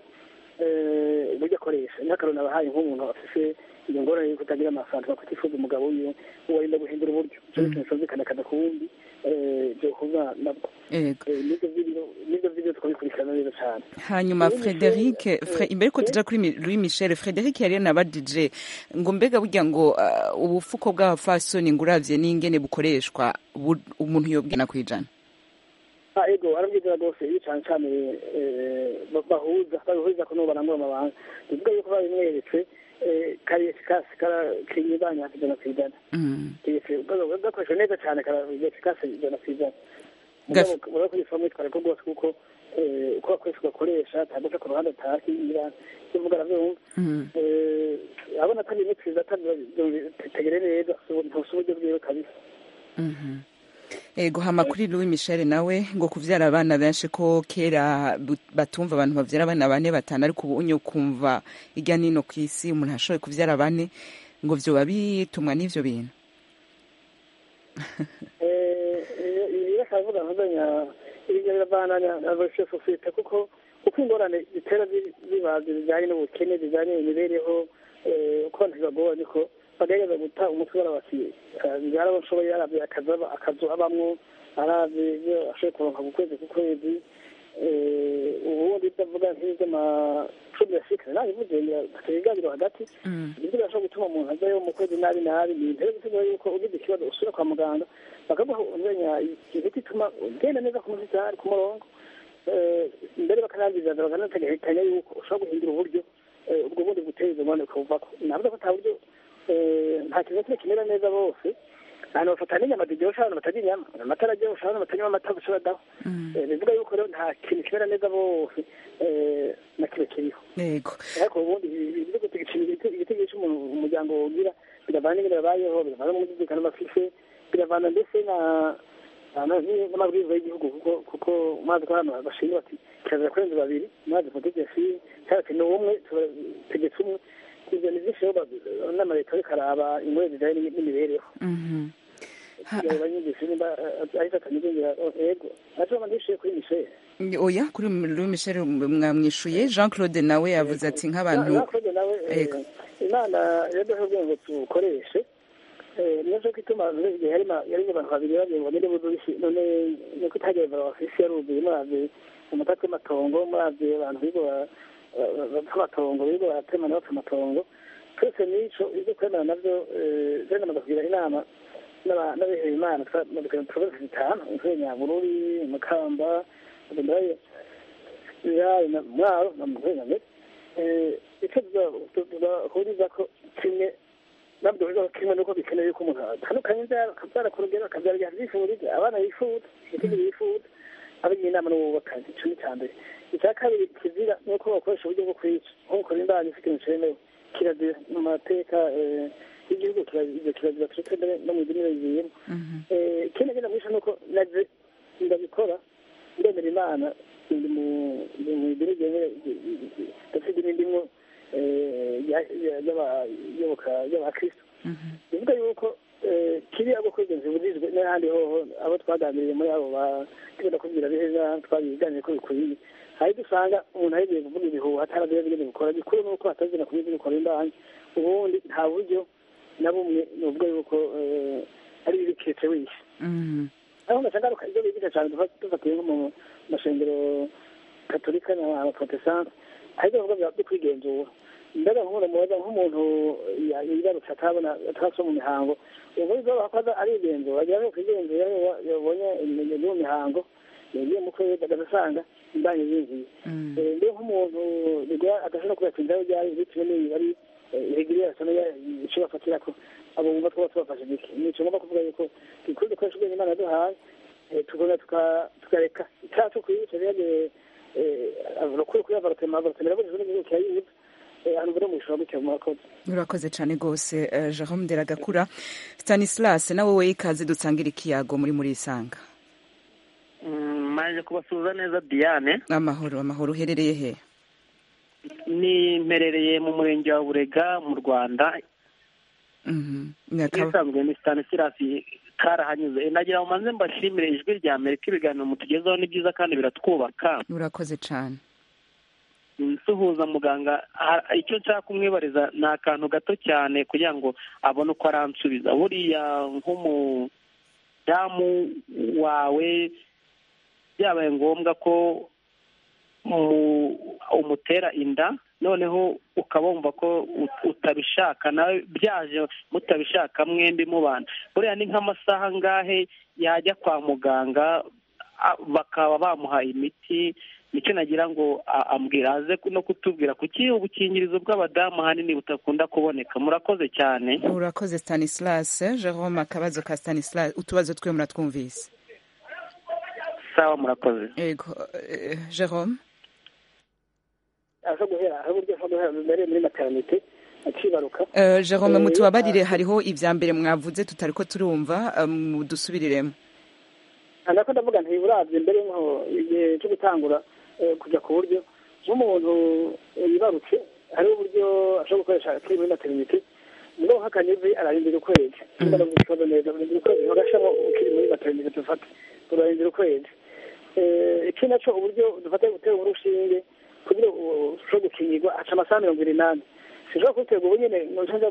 eh, uburyo akoresha nk'akaroni nabahaye nk'umuntu afise iyo ngorane yo kutagira amasantu bakutifuza umugabo wiwe uwarinda guhindura uburyo icyo ni ikintu cyumvikana kada ku wundi eh, byohuza nabwo ego Eh, n'ibyo vy'ibiro n'ibyo vy'ibiro tukabikurikirana neza cyane hanyuma Louis frederic Michel, Fre- eh, imbere ko eh, tuja kuri Mi- louis michel frederic yari yanabajije ngo mbega burya ngo ah, ubufuko bw'abafasoni ngo uravye n'ingene bukoreshwa bu- umuntu yobwina kwijana Ah, ego arabwizera rwose iyo cyane cyane eh, ba- bahuza babihuza ko n'ubu barangura amabanga bivuga yuko babimweretse eh, kari efikasi kinyibanya ijana ku ijana Mm. gakoresha neza cyane kari efikasi ijana ku ijana Gaf- mugabo kuyisoma mwitwara ko rwose kuko eh, uko bakoresha ugakoresha ataguca ku ruhande atahira ibyo mvuga arabyumva Mm. Eh, abona atari imitwiza tegere neza ntusi uburyo bwiwe kabisa Mhm. ego hama kuri louis michel nawe ngo kuvyara abana benshi ko kera bu- batumva abantu bavyara abana bane batanu ariko ubu unye ukumva irya nino ku isi umuntu ashoboye kuvyara bane ngo vyoba bitumwa n'ivyo bintu ibi akavuga nkazanya ibyo biravananya na verisiyo sosiyete kuko uko ingorane zitera zi- zibazi zijyanye n'ubukene zijyanye n'imibereho eh, uko abantu bibagoye niko bagerageza guta umutwe barabasi byara bashoboye arabye akazi aba- akazu abamwo arabye ibyo ashoboye kuronka ku kwezi ku kwezi eh, ubundi ndavuga nk'iby'amacumi ya sikisi nawe ivugira ibiganiro hagati ibyo birashobora gutuma umuntu ajyayo mu kwezi nabi nabi ni intebe bisigura yuko ugize ikibazo usubira kwa muganga bakaguha umenya imiti ituma ugenda neza ku musitari ku murongo Eh, mbere bakanabizana bakanategekanya yuko ushobora guhindura uburyo eh, ubwo bundi butera izo ngorane ukabuvako navuga ko ata buryo eh, nta kintu na kimwe kimera neza bose ahantu bafata n'inyama ziryoshye abantu batarya inyama amata araryoshye abantu batanywa amata bashobora daho Eh, bivuga yuko rero nta kintu kimera neza bose eh, na kimwe kiriho ego ariko ubundi ibyo gutegeka igitego cy'umuntu umuryango ugira biravana n'ingene babayeho biravana n'umutekano bafise biravana ndetse na na- n'amabwiriza y'igihugu kuko kuko mazi ko hano bashinga bati kirazira kurenza babiri mazi mutegesi cyangwa ati ni umwe tegetse umwe ibyo ni byinshi rero ba- n'amaleta ariko araba ingorane zijyanye n'imi- n'imibereho Mhm. Ha- abanyigisha nimba ahita atanyigengira ego naco mandishiye kuri mishere oya kuri louis michel mwamwishuye jean claude nawe yavuze ati nk'abantu nakoze nawe eh, Ego. imana yaduhe ngo tukoreshe Eh, niyo cyo gituma igihe yarimo yarimo abantu babiri bagiye ngo ninde buzuye none nuko itagiye barafisi yaruzuye muravye umutaka w'amatongo muravye abantu bigo bapfa amatongo bigo baratemana bapfa amatongo twese n'ico ibyo kwemera navyo je namaze kugira inama n'aba- n'abihebeye imana twamadukana provinsi zitanu incuro nyabururi mukamba ndaye yayo na mwaro na muhengame icyo tuzahuriza ko kimwe nabwo biba kimwe nuko bikenewe ko umuntu atandukanye inzara akabyara ku rugero akabyara igihe abyifuriza abana bifuza igitego bifuza abagira inama n'ububakanye icyo ni icya mbere icya kabiri kizira ni uko bakoresha uburyo bwo kwica nko gukora imbanyi ifite ikintu cyemewe kirazira mu mateka eh, y'igihugu kirazira kirazira turetse mbere no mu idini bigiyemo ikindi ngenda mwisha ni uko naje ndabikora ndemera imana ndi mu ndi mu idini ryemewe ndetse idini ndimwo eh, ya- ya- y'abayoboka y'abakristo bivuga yuko eh, kiriya bwo kwigenza burizwe n'ahandi hoho abo twaganiriye muri abo ba tugenda kubwira beza twabiganiriye ko bikwiye hari dusanga umuntu ahegiye kuvuga ibihuha ataragira bigeze gukora gikuru ni uko atazina kubizi gukora imbanyi ubundi nta buryo na bumwe ni ubwo yuko eh, ari ibiketse wishe aho ngaruka ibyo bigisha cyane dufa- dufatiye nko mu mashengero katolika n'abaprotestante hari ibyo bavuga byo kwigenzura mbega nk'umuntu mubaza nk'umuntu ya- yibarutse atabona ataraso mu mihango ubwo ibyo bakoze arigenzura agira ngo kwigenzura iyo yabonye ibimenyetso by'uwo mihango yagiye mu kwezi agasanga imbanyi zinjiye Eh, mbega nk'umuntu bigora adashobora kubera inzara ryari bitewe n'ibi ari irigiriya sana icyo bafatira ko abo bumva twaba tubafashe gike ni icyo ngomba kuvuga yuko dukwiye dukoresha ubwenge imana yaduhaye eh, tugomba tuka- tukareka icyaha cyo kwiyica rero abakuru kuri avarotema avarotema iraburizwa n'igihugu kirayibuza ahantu mbere mu ishuri gutya mu bakozi urakoze cyane rwose eh, jerome deragakura stanislas nawe we ikaze dusangira ikiyago muri muri isanga maje kubasuhuza neza diane amahoro amahoro uherereye he ni mperereye mu murenge wa burega mu rwanda Mhm. Nyakaba- n'isanzwe ni stanislas karahanyuze nagira ngo manze mbashimire ijwi rya amerika ibiganiro mutugezaho ni byiza kandi biratwubaka urakoze cyane nsuhuza muganga ha- icyo nshaka kumwibariza ni akantu gato cyane kugira ngo abone uko aransubiza buriya nk'umudamu wawe byabaye ngombwa ko mu- umutera inda noneho ukaba wumva ko ut- utabishaka nawe byaje mutabishaka mwembi mubana buriya ni nk'amasaha angahe yajya kwa muganga a- bakaba bamuha imiti nicyo nagira ngo a- ambwira aze no kutubwira kuki ubukingirizo bw'abadamu ahanini butakunda kuboneka murakoze cyane urakoze stanislas jerome akabazo ka stanislas utubazo twe muratwumvise sawa murakoze yego eh, jerome aza guhera hari uburyo aza guhera mbere muri maternite akibaruka Eh, jerome Eh, mutubabarire hariho ibya mbere mwavuze tutari ko turumva eh, mudusubiriremo nako ndavuga nti uravye mbere nko igihe cyo gutangura eh, kujya ku buryo nk'umuntu eh, yibarutse hariho uburyo ashobora gukoresha akiri muri maternite mugabo nk'akanyuzi ararindira ukwezi niba ndavuga ikibazo neza ararindira ukwezi bagashamo ukiri muri maternite dufate turarindira ukwezi Eh, iki naco uburyo dufata gutera urushinge kugira ngo ushobore gukingirwa haca amasaha mirongo ine n'ane sinshobora kubiterwa ubu nyene nja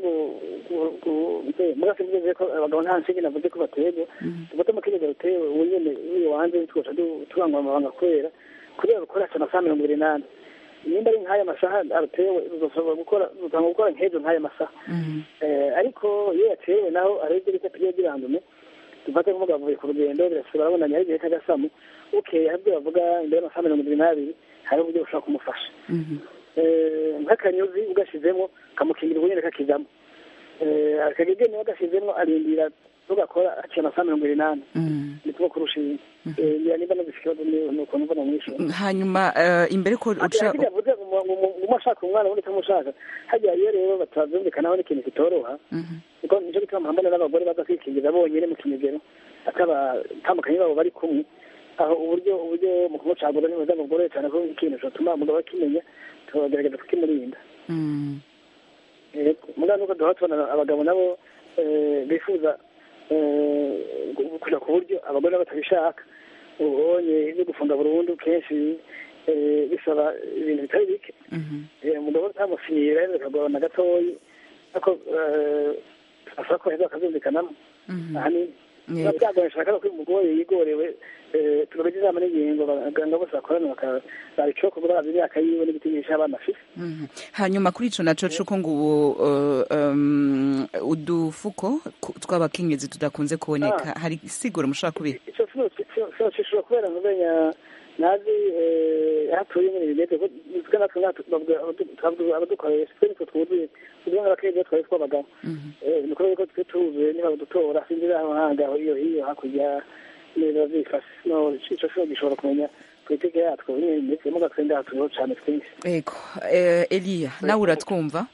mugase mvuze ko abagabo nta nshinge navuze ko baterwa dufate mu kigega rutewe ubu nyene uyu wanze tugaca turangwa amabanga kubera kugira gukora haca amasaha mirongo ine n'ane nimba ari nk'aya masaha arutewe ruzashobora gukora rutanga gukora nk'ejo nk'aya masaha Eh, ariko iyo yatewe naho arebye reka tujye girandume dufate nk'umugabo avuye ku rugendo birasaba arabonanye ari igihe k'agasamu bukeye hari ibyo bavuga imbere y'amasaha mirongo irindwi n'abiri hari uburyo bushobora kumufasha Eh, nk'akanyuzi ugashyizemo kamukingira ubunyene kakijamo Eh, akagege niba agashyizemo arindira tugakora haciye amasaha mirongo irindwi n'ane ni tuba kurushinga ngira nimba nagize ikibazo ni- ni ukuntu mbona mwishyura hanyuma eh, imbere ko uca hajya yavuze ngo ngo ashaka umwana ubundi utamushaka hajya iyo rero batabyumvikanaho n'ikintu kitoroha kuko nicyo gituma mpambana n'abagore baza kwikingiza bonyine mu kinigero atabatandukanye babo bari kumwe aho uburyo uburyo mu kumucagura ni bwiza bugoroye cyane ko ikintu cyatuma umugabo akimenya tukagerageza kukimurinda Mm. mugabo nuko duhora tubona abagabo nabo eh, bifuza eh, gu- kuja ku buryo abagore nabo batabishaka ubonye ibyo gufunga burundu kenshi eh, bisaba ibintu bitari bike Eh, umugabo utamusinyira rero bikagorana gatoyi ariko eh, asaba ko heza bakabyumvikanamo ahanini biba byagoye nshaka ko umugore yigorewe eh, tugabiza inama n'ingingo abaganga bose bakorana babicoka kuko bazi imyaka yiwe n'ibitigisha abana afite Mhm. hanyuma kuri ico naco cuko ngo ubu uh, um, udufuko ku- tw'abakenyezi tudakunze kuboneka hari isiguro mushobora kubika icyo sinocishura kubera mumenya nazi eh, aho atuye nyine bimeze ko twe natwe ngaha tu- bavuga abadu- twavuga abadukoresha twe nitwe twuzuye tuvuga nk'abakenyezi twari twabagabo Eh, ni ukubera ko twe tuzuye niba badutora sinzi aho handi aho iyo hiyo hakurya neza byifashe no ico cyo gishobora kumenya politike yatwo nyine ndetse mu gatwende haturiho cane twinshi ego eh, eliya nawe uratwumva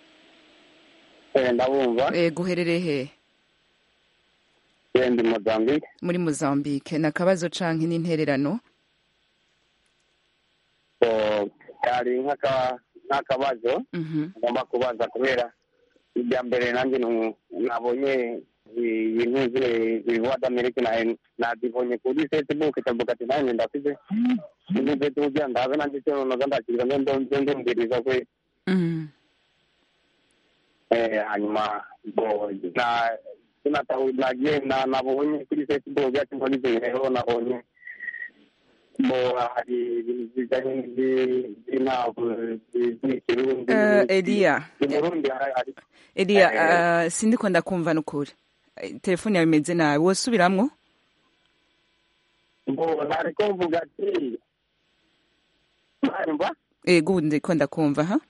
ndabumva ego uherereye he ndi mozambique muri mozambique ni akabazo canke n'intererano so kari nk'aka- nk'akabazo Mhm. ngomba kubaza kubera ibya mbere nanjye nu- nabonye ibintu bivuga d'amerika na nabibonye kuri facebook ndavuga ati nanjye ndafite ibintu tujya ndabe nanjye cyo noza ndakiriza ndo ndumviriza kwe Mhm. Eh, hanyuma bo na sinatahu nagiye na nabonye kuri facebook yacu muri rero nabonye bo hari ibintu bijyanye n'ibi- by'intabwo z'ikirundi Eh, eliya i burundi hari hari- eliya Eh. eh, sindiko ndakumva nukuri Eh, telefone yawe imeze nabi wosubiramwo bo nariko mvuga ati mwanyumva ego ubu ndiko ndakumva ha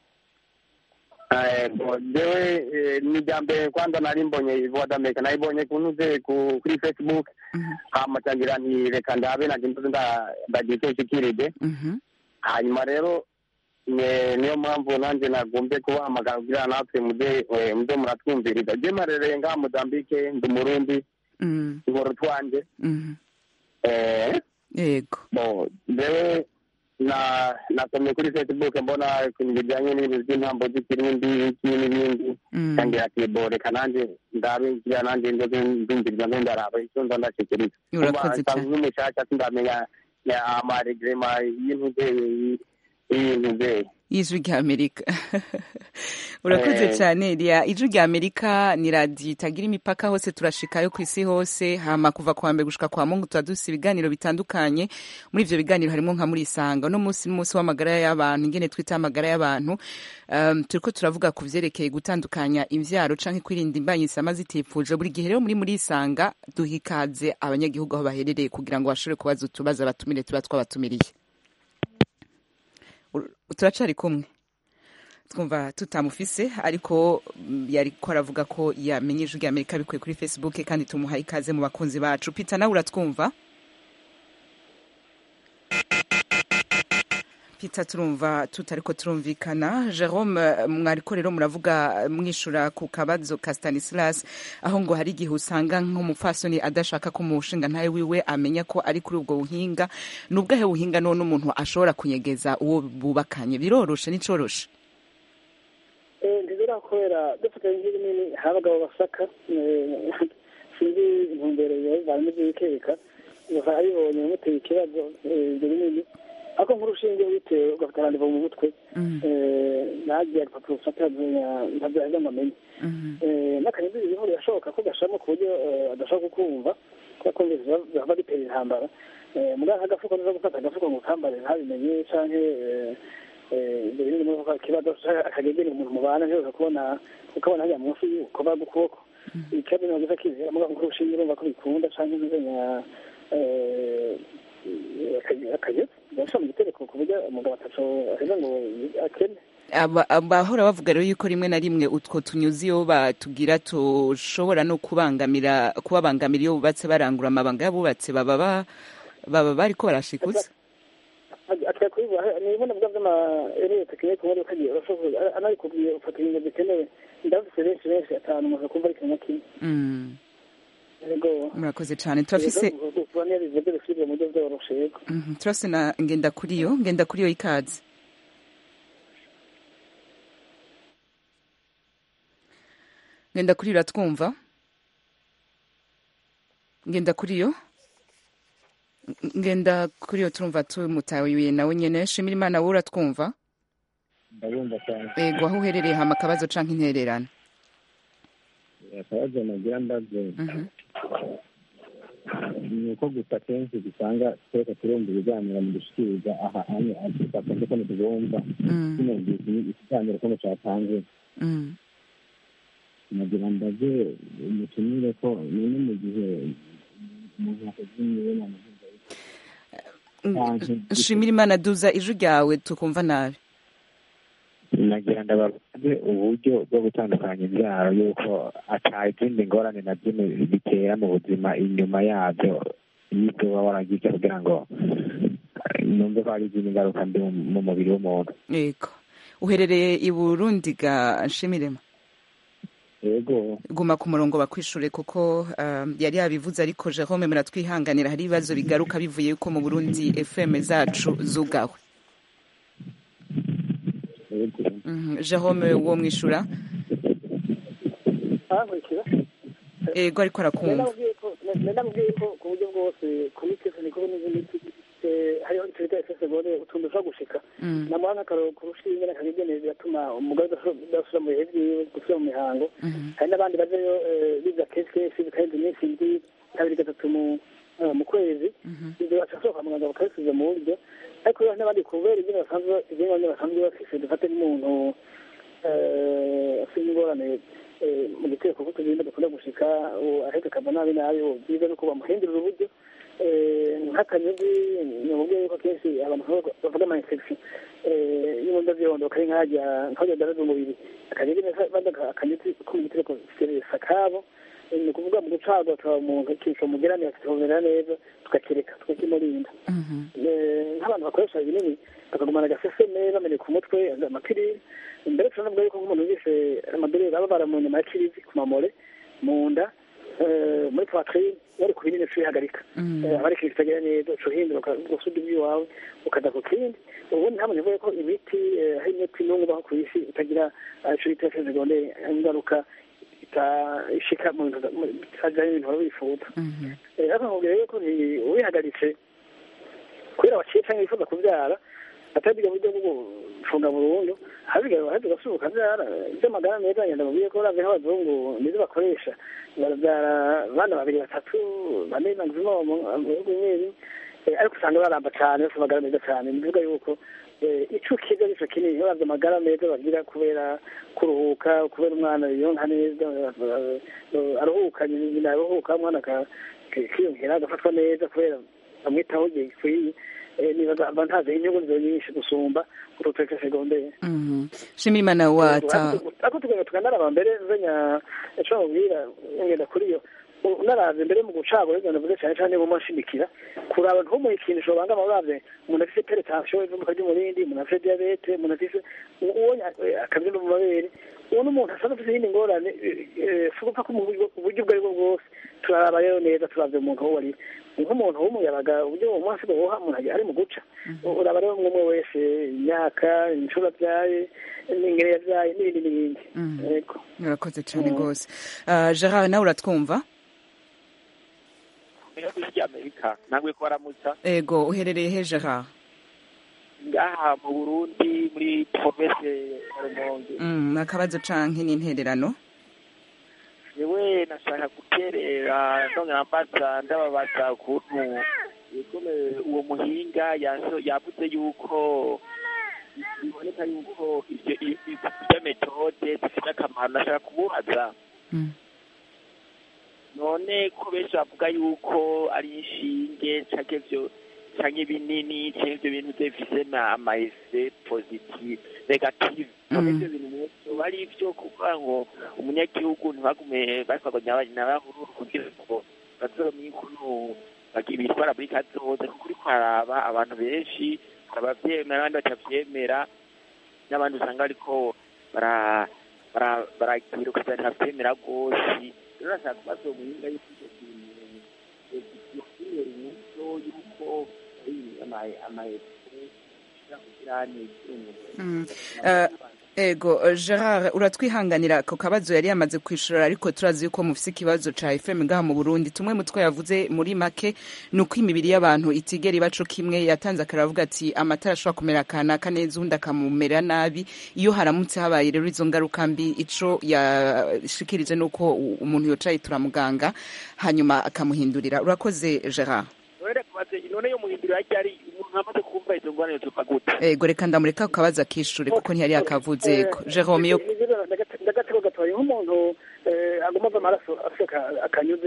Eh, bo jewe eh, ni irya mbere kwanza nari mbonye ivuga d'amerika nayibonye kunuze ku- kuri facebook hama cangira nti reka ndabe nanje ndoze nda- ndagira icyo nshikirije Mhm. hanyuma rero ne- niyo mpamvu nanjye nagombye kubahamagara kugira natwe muze eh, muze muratwumviriza je marereye ngaha mozambike ndi umurundi Mhm. ngoro twanje Mhm. eh, ego bo jewe na nasomye kuri facebook mbona ibintu bijyanye n'ibintu by'intambo z'ikirundi iki n'ibindi Mm. kangira ati bo reka nanjye ndabe ngira nanjye ndoze ndumviriza nzo ndaraba icyo nza ndashikiriza Urakoze cyane. nk'umushasha sindamenya ya amaregrema y'intuze y'intuze y'ijwi rya amerika urakoze Eh. cyane eliya ijwi rya amerika ni radiyo itagira imipaka hose turashikayo ku isi hose hama kuva kwa mbere gushika kwa mungu tuba dufise ibiganiro bitandukanye muri ivyo biganiro harimo nka muri isanga uno munsi n'umunsi w'amagara y'abantu ingene twita amagara y'abantu um, turiko turavuga ku vyerekeye gutandukanya imvyaro canke kwirinda imbanyi zisama zitifuje buri gihe rero muri muri isanga duha ikaze abanyagihugu aho baherereye kugira ngo bashobore kubaza utubazo abatumire tuba twabatumiriye Ur- turacari kumwe twumva tutamufise ariko mm, yariko aravuga ko yamenye ijwi rya amerika bikuye kuri facebook kandi tumuhaye ikaze mu bakunzi bacu peter nawe uratwumva peter turumva tutariko turumvikana jerome eh, mwariko rero muravuga eh, mwishura ku kabazo ka stanislas aho ngo hari igihe usanga nk'umupfasoni adashaka ko umushinga ntawe wiwe amenya ko ari kuri ubwo buhinga ni ubwahe buhinga none umuntu ashobora kunyegeza uwo bubakanye biroroshe n'icoroshe ntizira kubera dufatanye nk'ibinini hari abagabo basaka eh, sinzi intumbero bivanye n'ibyo bikeka bakaba abibonye bimuteye ikibazo eh, ibyo binini ariko nk'urushinge witewe ugafata arandiva mu mutwe eh, nagiye agapapuro ufata ntabyaheza ngo amenye Eh, n'akanyuzi bihuru birashoboka ko gashamo ku buryo eh, adashobora kukumva kubera ko biva- bihava bitera intambara Eh, muganga nk'agafuko nizo gufata agafuko ngo ukambare ntabimenye canke eh, eh, ibyo binini muri ako kibazo akagegera umuntu mubana ntiyoza kubona ukabona hajya munsi y'ukuba gukuboko ikibazo ni wagize kizera muganga nk'urushinge urumva ko bikunda canke ntizenya akagezi gashobora mu gitereko ku buryo umugabo ataco aheza ngo akene Aba- abahora bavuga rero yuko rimwe na rimwe utwo tunyuzi iyo batubwira tushobora no kubangamira kubabangamira iyo bubatse barangura amabanga y'abubatse baba ba- baba bariko barashikuza atwaye kubivuga nibona bwa vy'ama ereye tekinike muri ukagiye urashobora anabikubwiye ufata ibintu bikenewe ndabifise benshi benshi atanu umuntu akumva ari kimwe kimwe Mm, yego murakoze cane turafise kuba niyo bivuze bisubire mu buryo bworoshe yego Mhm, turafise na ngenda kuri yo ngenda kuri yo ikaze ngenda kuri yo uratwumva ngenda kuri yo ngenda kuri yo turumva tumutawiye nawe nyene shimira imana wowe uratwumva ndabumva cyane ego aho uherereye hama akabazo canke intererano akabazo nagira mbaze Mhm. ni uko gusa kenshi dusanga twese turumva ibiganiro mu dushikiriza aha hanya twakunze ko ntitubumva Mm. tunumvise ikiganiro ko cyatanzwe Mm. nagira mbaze umutumire ko none mu gihe umuntu yakoze imibonano nshimira imana duza ijwi ryawe tukumva nabi nagira ndababaze uburyo bwo gutandukanya imbyaro yuko ata izindi ngorane na zimwe bitera mu buzima inyuma yabyo y'ibyo uba waragize kugira ngo numve ko hari izindi ngaruka mbi mu mubiri w'umuntu yego uherereye i burundi ga nshimirema yego guma ku murongo bakwishure kuko yari yabivuze ariko jerome muratwihanganira hari ibibazo bigaruka bivuye yuko mu burundi fm zacu zugawe jerome wo mwishura ego ariko arakumva ndamubwiye ko ku buryo bwose ku miti yose niko n'izindi hariho icyo bita esesegore utuntu dushobora gushika namuha nk'akaroro ku rushinge n'akagenewe biratuma umugore udasubira mu bihe byiwe gusubira mu mihango hari n'abandi bajayo biza kenshi kenshi bikarenza iminsi indwi kabiri gatatu mu kwezi ibyo bacasohoka kwa muganga bakabisubiza mu buryo ariko rero n'abandi kubera ibyo basanzwe ibyo ngibyo basanzwe bafise dufate n'umuntu afite ingorane mu giteko kuko tugenda dukunda gushika ahetse akava nabi nabi byiza nuko bamuhindurira uburyo nk'akanyuzi ni uburyo yuko kenshi abantu bavuga ama infection y'ibunda by'irondo kari nkajya nkajya daraza umubiri akanyuzi neza akanyuzi ko mu gitereko seresa kabo ni ukuvuga mu gucagwa tukaba umuntu ikico mugerane tukabonera neza tukakireka tukakimurinda nk'abantu bakoresha ibinini bakagumana agaseseme bameneka umutwe amapiriri mbere turanavuga yuko nk'umuntu yishe amadoreri baba baramu nyuma ya kirizi ku mamore mu nda muri poitrine wari ku binini ucihagarika aba ari ikintu kitagera neza uca uhindura ugasubira iby'iwawe ukajya ku kindi ubundi ntabwo nivuga ko imiti hari imiti n'umwe ubaho ku isi itagira ico bita segonde ingaruka ishika mu bintu bitajanye n'ibintu baba bifuza ariko nkubwira yuko ubihagaritse kubera waciye canke wifuza kuvyara atari bwa buryo bwo gufunga burundu habigaye wahaje ugasubuka vyara ivy'amagara meza ngenda mubwiye ko uravye nk'abazungu nizo bakoresha baravyara abana babiri batatu bane maximum mu bihugu bimwe ariko usanga baramba cane bafite amagara meza cane ni bivuga yuko ico kiza nico kinini uravye amagara meza bagira kubera kuruhuka kubera umwana yonka neza aruhuka nyina aruhuka umwana akiyongera agafatwa neza kubera bamwitaho igihe gikwiye nibaza avantaje inyungu nizo nyinshi gusumba uruteke segondere shimira imana wata ako tugenda tukanaraba mbere nzenya ico mubwira ngenda kuri yo unaraze mbere mu gucagura ibyo navuze cyane cyane mu mashimikira kuraba ntumuhe ikintu ushobora banga uravye umuntu afise peretansiyo ivuduka ry'umurindi umuntu afise diabete umuntu afise uwo akabyimba mu mabere uwo n'umuntu asanzwe afise iyindi ngorane si ugupfa ko uburyo ubwo ari bwo bwose turaraba rero neza turavye umuntu uwo ari nk'umuntu w'umuyabaga uburyo uwo munsi bawuha umuntu ari mu guca uraba rero umwe wese imyaka inshuro abyaye n'ingene yabyaye n'ibindi n'ibindi yego urakoze cyane rwose gerard nawe uratwumva ry'amerika ntabwo ko baramutsa ego uherereye he gerard ngaha mu burundi muri promese ya rumonge ni akabazo canke n'intererano yewe nashaka guterera ndongera mbaza ndababaza ukuntu uwo muhinga yavuze yuko biboneka yuko ivyo metode zifite akamaro nashaka kumubaza none ko benshi bavuga yuko ari inshinge canke vyo canke ibinini canke ivyo bintu bifise amaese positive negative none ivyo bintu vyoba ari ivyo kuvuga ngo umunyagihugu ntibagume basaganya n'abahururu kugira ngo bazomenye ukuntu bitwara muri kazoza kuko uriko haraba abantu benshi hari abavyemera abandi batavyemera n'abandi usanga bariko baragira ugasanga ntavyemera rwose rero nashaka kubaza uwo muhinga yuko ivyo bintu yokwihera umuco yuko amaese ashobora kugira neza ego gerard uratwihanganira ako kabazo yari yamaze kwishura ariko turazi yuko mufise ikibazo ca fm ngaha mu burundi tumwe mutwe yavuze muri make ni uko imibiri y'abantu itigera ibaco kimwe yatanze akaravuga ati amatara ashobora kumera kanaka neza undi akamumera nabi iyo haramutse habaye rero izo ngaruka mbi ico yashikirije ni uko umuntu yocaye turamuganga hanyuma akamuhindurira urakoze gerard none yo muhindurira ryari umuntu amaze kumva izo ngorane tuva gute ego reka ndamureka kukabaza akishure kuko ntiyari yakavuze ko jerome yo ndagatego gatoya nk'umuntu aguma ava amaraso afite akanyuzi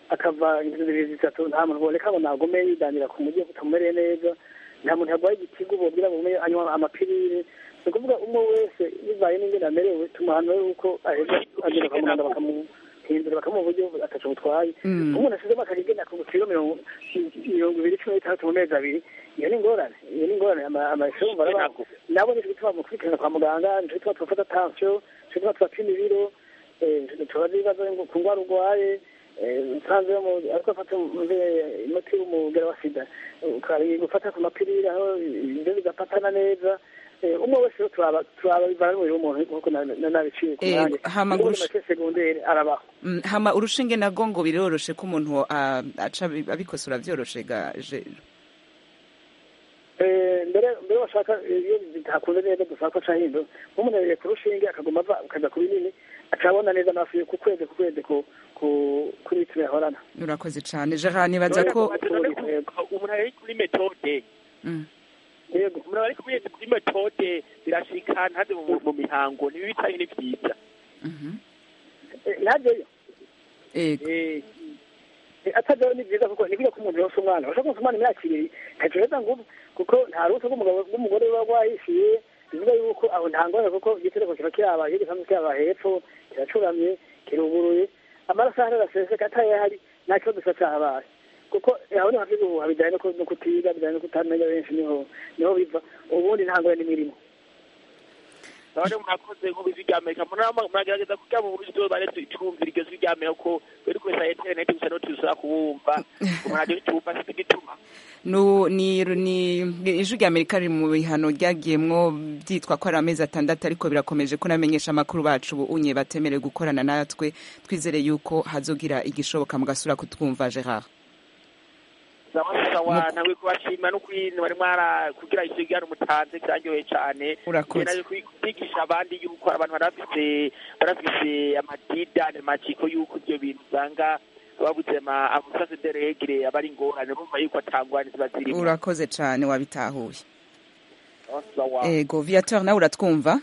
akava inzu zibiri zitatu nta muntu uboneka ngo nagume yidanira ku mujyi utamumereye neza nta muntu yarwaye igitigu bobwira ngo umenye anywa amapirire ni ukuvuga umwe wese bivaye n'ingene amerewe tumuhanura yuko aheza agenda kwa muganga bakamuhindura bakamuha uburyo ataco butwaye umuntu asizemo akagenda ku kiro mirongo mirongo ibiri cumi n'itandatu mu mezi abiri iyo ni ingorane iyo ni ingorane amashuri umva arabaho nabo nico gituma mu kwitirana kwa muganga nico gituma tubafata tansiyo nico gituma tubapima ibiro tubaza ibibazo ku ndwara urwaye nsanze ariko afata umuti w'umugera wa sida gufata ku mapirire aho ibyo bigafatana neza umwe wese turaba bivana n'umubiri w'umuntu nkuko nabiciye ku mwanya hama muri make segonderi arabaho hama urushinge nago ngo biroroshe ko umuntu aca abikosora vyoroshe gaje mbere mbere bashaka iyo bitakunze neza dusaba ko aca hindo nk'umuntu ahereye ku rushinge akaguma ava akaja ku binini acabona neza amafi ku kwezi ku kwezi kuri litiro yahorana urakoze cane gerard nibaza ko umuntu ari kuri metode yego umuntu ari kuri metode birashika ntaze mu mihango nibi bitari ni vyiza ntajyeyo yego atajyayo ni byiza kuko ni ko umuntu yose umwana bashobora konsa umwana imyaka ibiri ntacyo heza ngo kuko nta ruhusa rw'umugore ruba rwahishiye bivuga yuko aho nta ngorane kuko igitereko kiba kiraba iyo gisanzwe kiraba hepfo kiracuramye kiruguruye amaraso ahari araseseka atayahari nta kibazo kiba cyahabaye kuko aho niho hafi ubu bijyanye no kutiga bijyanye no kutamenya benshi niho niho biva ubundi nta ngorane n'imirimo none murakoze nk'ubizi rya amerika muragerageza kugira mu buryo bare twumvira iryo jwi rya amerika ko bari kubesa interineti gusa no tuzura kubumva umuntu tumva si igituma ni ni ijwi rya amerika riri mu bihano ryagiyemwo byitwa ko ari amezi atandatu ariko birakomeje ko namenyesha amakuru bacu ubu unye batemerewe gukorana natwe twizere yuko hazogira igishoboka mugasura kutwumva gerard sawa nawe kubashima no kwintu bari mwara kugira isigara umutanze kiraryoheye cyane urakoze kwigisha abandi yuko abantu barafise barafise amadidane maciko yuko ibyo bintu usanga babuze ama amusase de regre abari ingorane bumva yuko atangwane ziba zirimo urakoze cyane wabitahuye ego viateur nawe uratwumva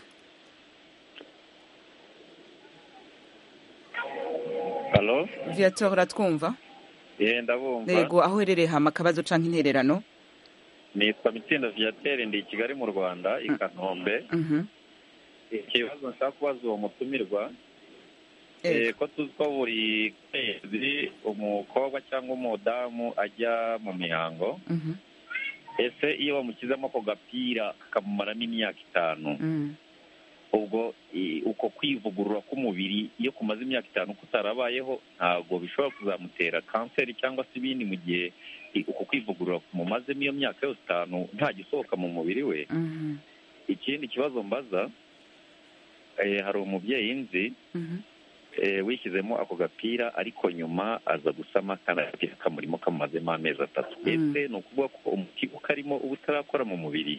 Halo? viateur uratwumva ye ndabumva yego aho uherereye hama akabazo canke intererano nitwa mitsinda viateur ndi i kigali mu rwanda i kanombe ikibazo nshaka kubaza uwo mutumirwa ko tuzi ko buri kwezi umukobwa cyangwa umudamu ajya mu mihango ese iyo bamushyizemo ako gapira kakamumaramo imyaka itanu ubwo uko kwivugurura k'umubiri iyo kumaze imyaka itanu kutarabayeho ntabwo bishobora kuzamutera kanseri cyangwa se ibindi mu gihe uko kwivugurura kumumazemo iyo myaka yose itanu nta gisohoka mu mubiri we ikindi kibazo mbaza hari umubyeyi nzi wishyizemo ako gapira ariko nyuma aza gusama kandi agapira kamurimo kamumazemo amezi atatu ese ni ukuvuga ko umuti ukarimo uba utarakora mu mubiri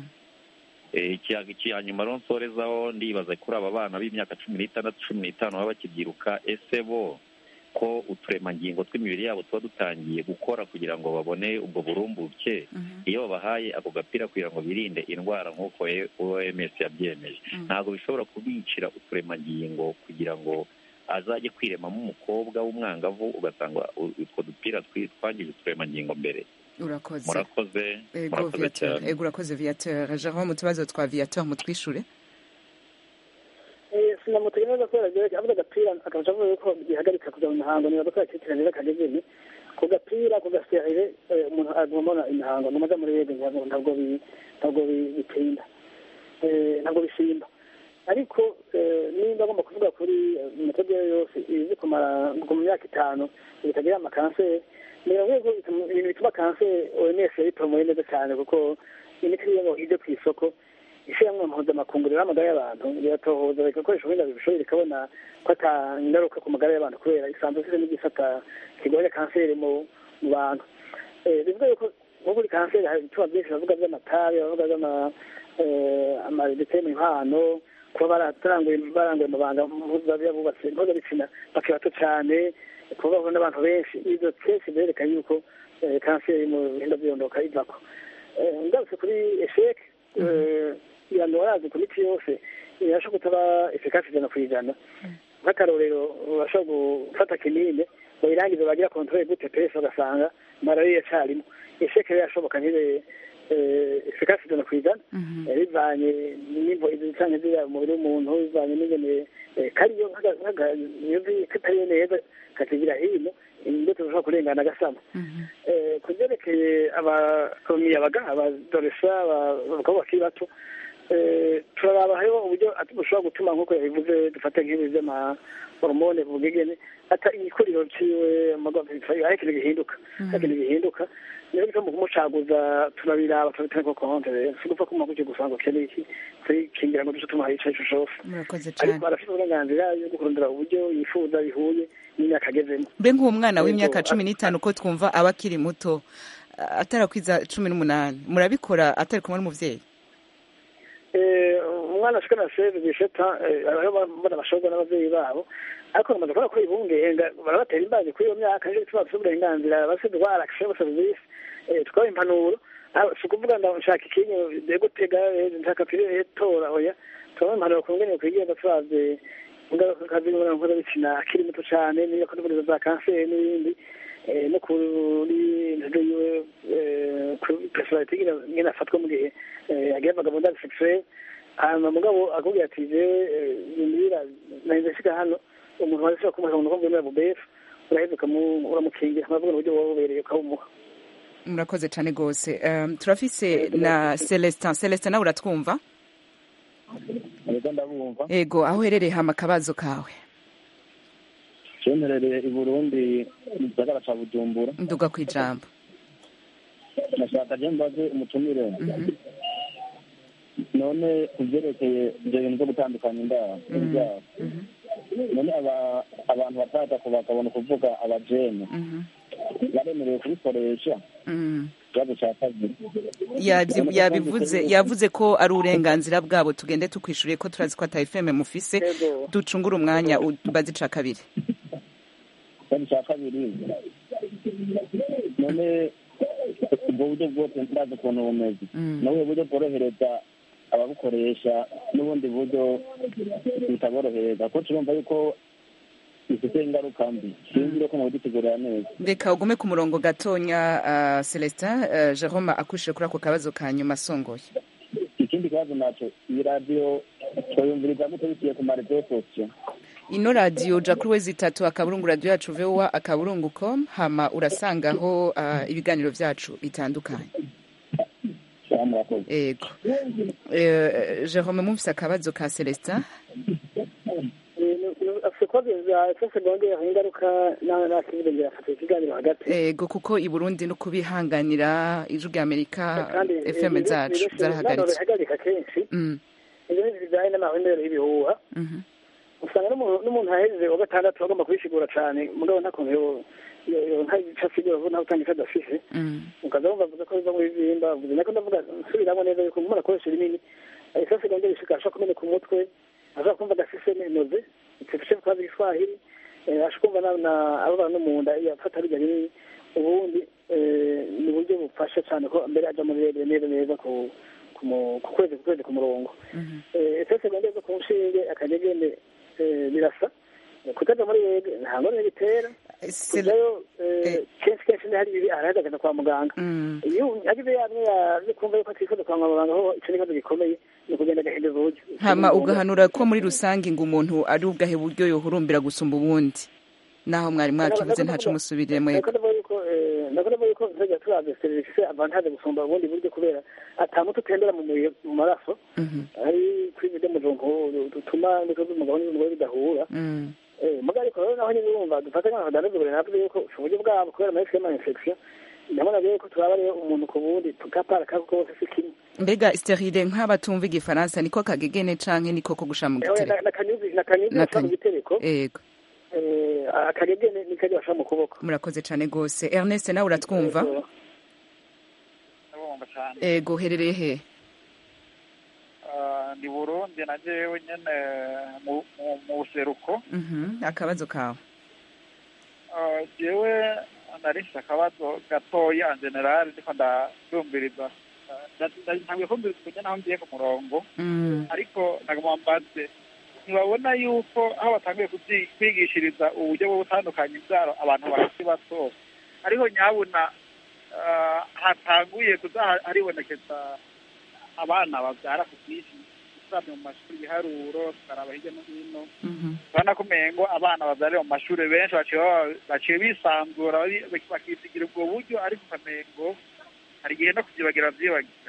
icya nyuma rero nsorezaho ndibaza kuri aba bana b'imyaka cumi n'itandatu cumi n'itanu baba bakibyiruka ese bo ko uturemangingo tw'imibiri yabo tuba dutangiye gukora kugira ngo babone ubwo burumbuke iyo babahaye ako gapira kugira ngo birinde indwara nk'uko oms yabyemeje ntabwo bishobora kubicira uturemangingo kugira ngo azajye kwiremamo umukobwa w'umwangavu ugasanga utwo dupira twangije uturemangingo mbere urakoze murakoze murakoze cyane ego urakoze viateur jean mu tubazo twa viateur mutwishure sinamutega neza kubera rero avuga agapira akaca avuga yuko gihagarika kuja mu mihango niba ko yakitira neza kagezeni ku gapira ku gaserire umuntu agomba imihango numaze muri yego ntabwo ntabwo bitinda ntabwo bisimba ariko nimba agomba kuvuga kuri metode yose izi kumara mu myaka itanu bitagira amakanseri ni rwego ibintu bituma kanseri oms yabitomoye neza cyane kuko imiti iyo ijya ku isoko ishyirahamwe mpuzamakungu rero amagara y'abantu biratohoza bigakoresha ubuhinga bibishoboye rikabona ko ata ingaruka ku magara y'abantu kubera isanzwe ifite n'igisata kirwanya kanseri mu bantu bivuga yuko nko kuri kanseri hari ibituma byinshi bavuga by'amatabi bavuga by'amadete mu impano kuba bararanguye baranguye amabanga bubatse mpuzabitsina bakiri bato cyane kuba bahura n'abantu benshi ibyo kenshi byerekana yuko kanseri mu bihinda byondoka ivako ngarutse kuri esheke abantu barazi ku miti yose irashobora kutaba efekasi ijana ku ijana nk'akarorero urashobora gufata kinini bayirangize bagira kontrole gute pesi bagasanga malariya iracarimo isheke yashoboka ntibe efikasi ijana ku ijana bivanye n'imvo izicanye ziriya umubiri w'umuntu bivanye n'ingene kariyo nk'akayozi katariyo neza kakigira hino imbuto zishobora kurengana agasama ku byerekeye abamiyabaga abadoresa abakobwa bakiri bato turaraba hariho uburyo bushobora gutuma nk'uko yabivuze dufate nk'ibi by'amahoromone bugegene ata igikuriro ciwe aho ikintu gihinduka aho ikintu gihinduka niyo bituma mu kumucaguza turabiraba turabitane ko konte rero si gupfa kuma gutyo gusa ngo ukeneye iki kwikingira ngo duce tumuha ico arico cose ariko arafite uburenganzira yo gukurondera uburyo yifuza bihuye n'imyaka agezemo mbe nk'uwo mwana w'imyaka cumi n'itanu ko twumva aba akiri muto atarakwiza cumi n'umunani murabikora atari kumwe n'umuvyeyi umwana ashika na seve bisheta bana bashorwa n'abavyeyi babo ariko bamaze kubona ko ibungenga barabatera imbanyi kuri iyo myaka nico gituma bafite uburenganzira bafite indwara akishe service tukabaha impanuro si ukuvuga ngo nshaka ikinyo de gutega nshaka pire tora oya tubaha impanuro ku ngene kwigenza turavye ingaruka z'imibonano mpuzabitsina akiri muto cane n'iyo kondoburizo za kanseri n'ibindi no kuri ntege yiwe kuri personality ngene afatwa mu gihe yagiye vagabondage sexuelle hanyuma mugabo akubwira ati jewe yumvira nahize nshika hano umuntu wari ushobora kumuha umuntu ukumva bubefu uraheza uramukingira uravuga uburyo wowe ubereye ukawumuha murakoze cyane rwose turafise na celestin celestin nawe uratwumva ego aho uherereye hama akabazo kawe cyemerereye i burundi mu gisagara ca bujumbura nduga ku ijambo nashaka je mbaze umutumire none ku byerekeye ibyo bintu byo gutandukanya indaro ibyaro none abantu bataza ku bakabona kuvuga abajene baremerewe kubikoresha ikibazo cya kabiri yabivuze yavuze ko ari uburenganzira bwabo tugende tukwishuriye ko turazi ko ata fm mufise ducungure umwanya ubaze ica kabiri ikibazo cya kabiri none ubwo buryo bwose ndazi ukuntu bumeze nawe buryo bworohereza ababukoresha n'ubundi buryo butaborohereza ko turumva yuko bifite ingaruka mbi sinzi ko mubidutegurira neza reka ugume ku murongo gatonya celestin jerome akushije kuri ako kabazo ka nyuma asongoye ikindi kibazo nacyo iyi radiyo twayumviriza gute biciye ku marezo sosiyo ino radiyo ja kuri wezi itatu akaburungu radiyo yacu vowa akaburungu com hama urasangaho ibiganiro byacu bitandukanye ego jerome mumvise akabazo ka celestin ego kuko i burundi no kubihanganira ijwi rya amerika fm zacu zarahagaritse bihagarika kenshi ibyo ni bijyanye n'amahwendero y'ibihuha usanga n'umuntu ahejeje wa gatandatu agomba kubishigura cyane mugabo nta kuntu ntagica asigura vuba ntawe utanga icyo adafise ukaza wumva avuga ko biva muri bimba avuze nako ndavuga nsubiramo neza yuko umuntu akoresha ibinini isasi iganje bishika ashobora kumeneka umutwe ashobora kumva adafise n'inoze icyo kubaza igiswahili ashobora kumva ababara no mu nda afata bijya binini ubundi ni uburyo bufasha cyane ko mbere ajya muri neza neza ku kwezi ku kwezi ku murongo isasi iganje zo ku nshinge akanyegene birasa kutaja muri wege nta ngorane bitera kujayo kenshi kenshi ni hari ibi arahagaze kwa muganga iyo agize yamwe yaje kumva yuko atifuza kwa muganga ho ico n'ikibazo gikomeye ni ukugenda agahindura uburyo hama ugahanura ko muri rusange ngo umuntu ari ubwahe buryo yohurumbira gusumba ubundi naho mwari mwakivuze ntaco musubirire mwego ndavuga yuko nzajya turavye serivisi avantage gusumba ubundi buryo kubera ata muti utembera mu maraso ari kuri ibyo mujungu dutuma imbuto z'umugabo n'iz'umugore bidahura muga ariko rero naho nyine urumva dufata nk'abadandaza navuze yuko uburyo bwabo kubera amahisi y'ama infection ndabona rero ko turaba rero umuntu ku wundi tukapara kako kose si kimwe mbega sterile nk'abatumva igifaransa niko kagegene canke niko ko gusha mu gitereko nakanyuzi gashira mu gitereko yego akagegene nikajya basha mu kuboko murakoze cane gose ernest nawe uratwumva ego uherereye he ni burundi na jewe nyene mu buseruko akabazo kawe jewe narifise akabazo gatoya general ndiko ndumviriza ntabwo kumviriza kujya naho ngiye ku murongo ariko nagomba mbaze ntibabona yuko aho batangiye kubyi- kwigishiriza uburyo bwo gutandukanya imbyaro abantu bakiri bato ariho nyabuna ah, hatanguye kuza ha- haribonekeza abana babyara ku bwinshi usabye mu mashuri ibiharuro tukaraba hirya no hino urabona ko umengo abana babyarira mu mashuri benshi baciye baba- baciye bisanzura bari- bakisigira ubwo buryo ariko ukamengo hari igihe no kubyibagira byibagira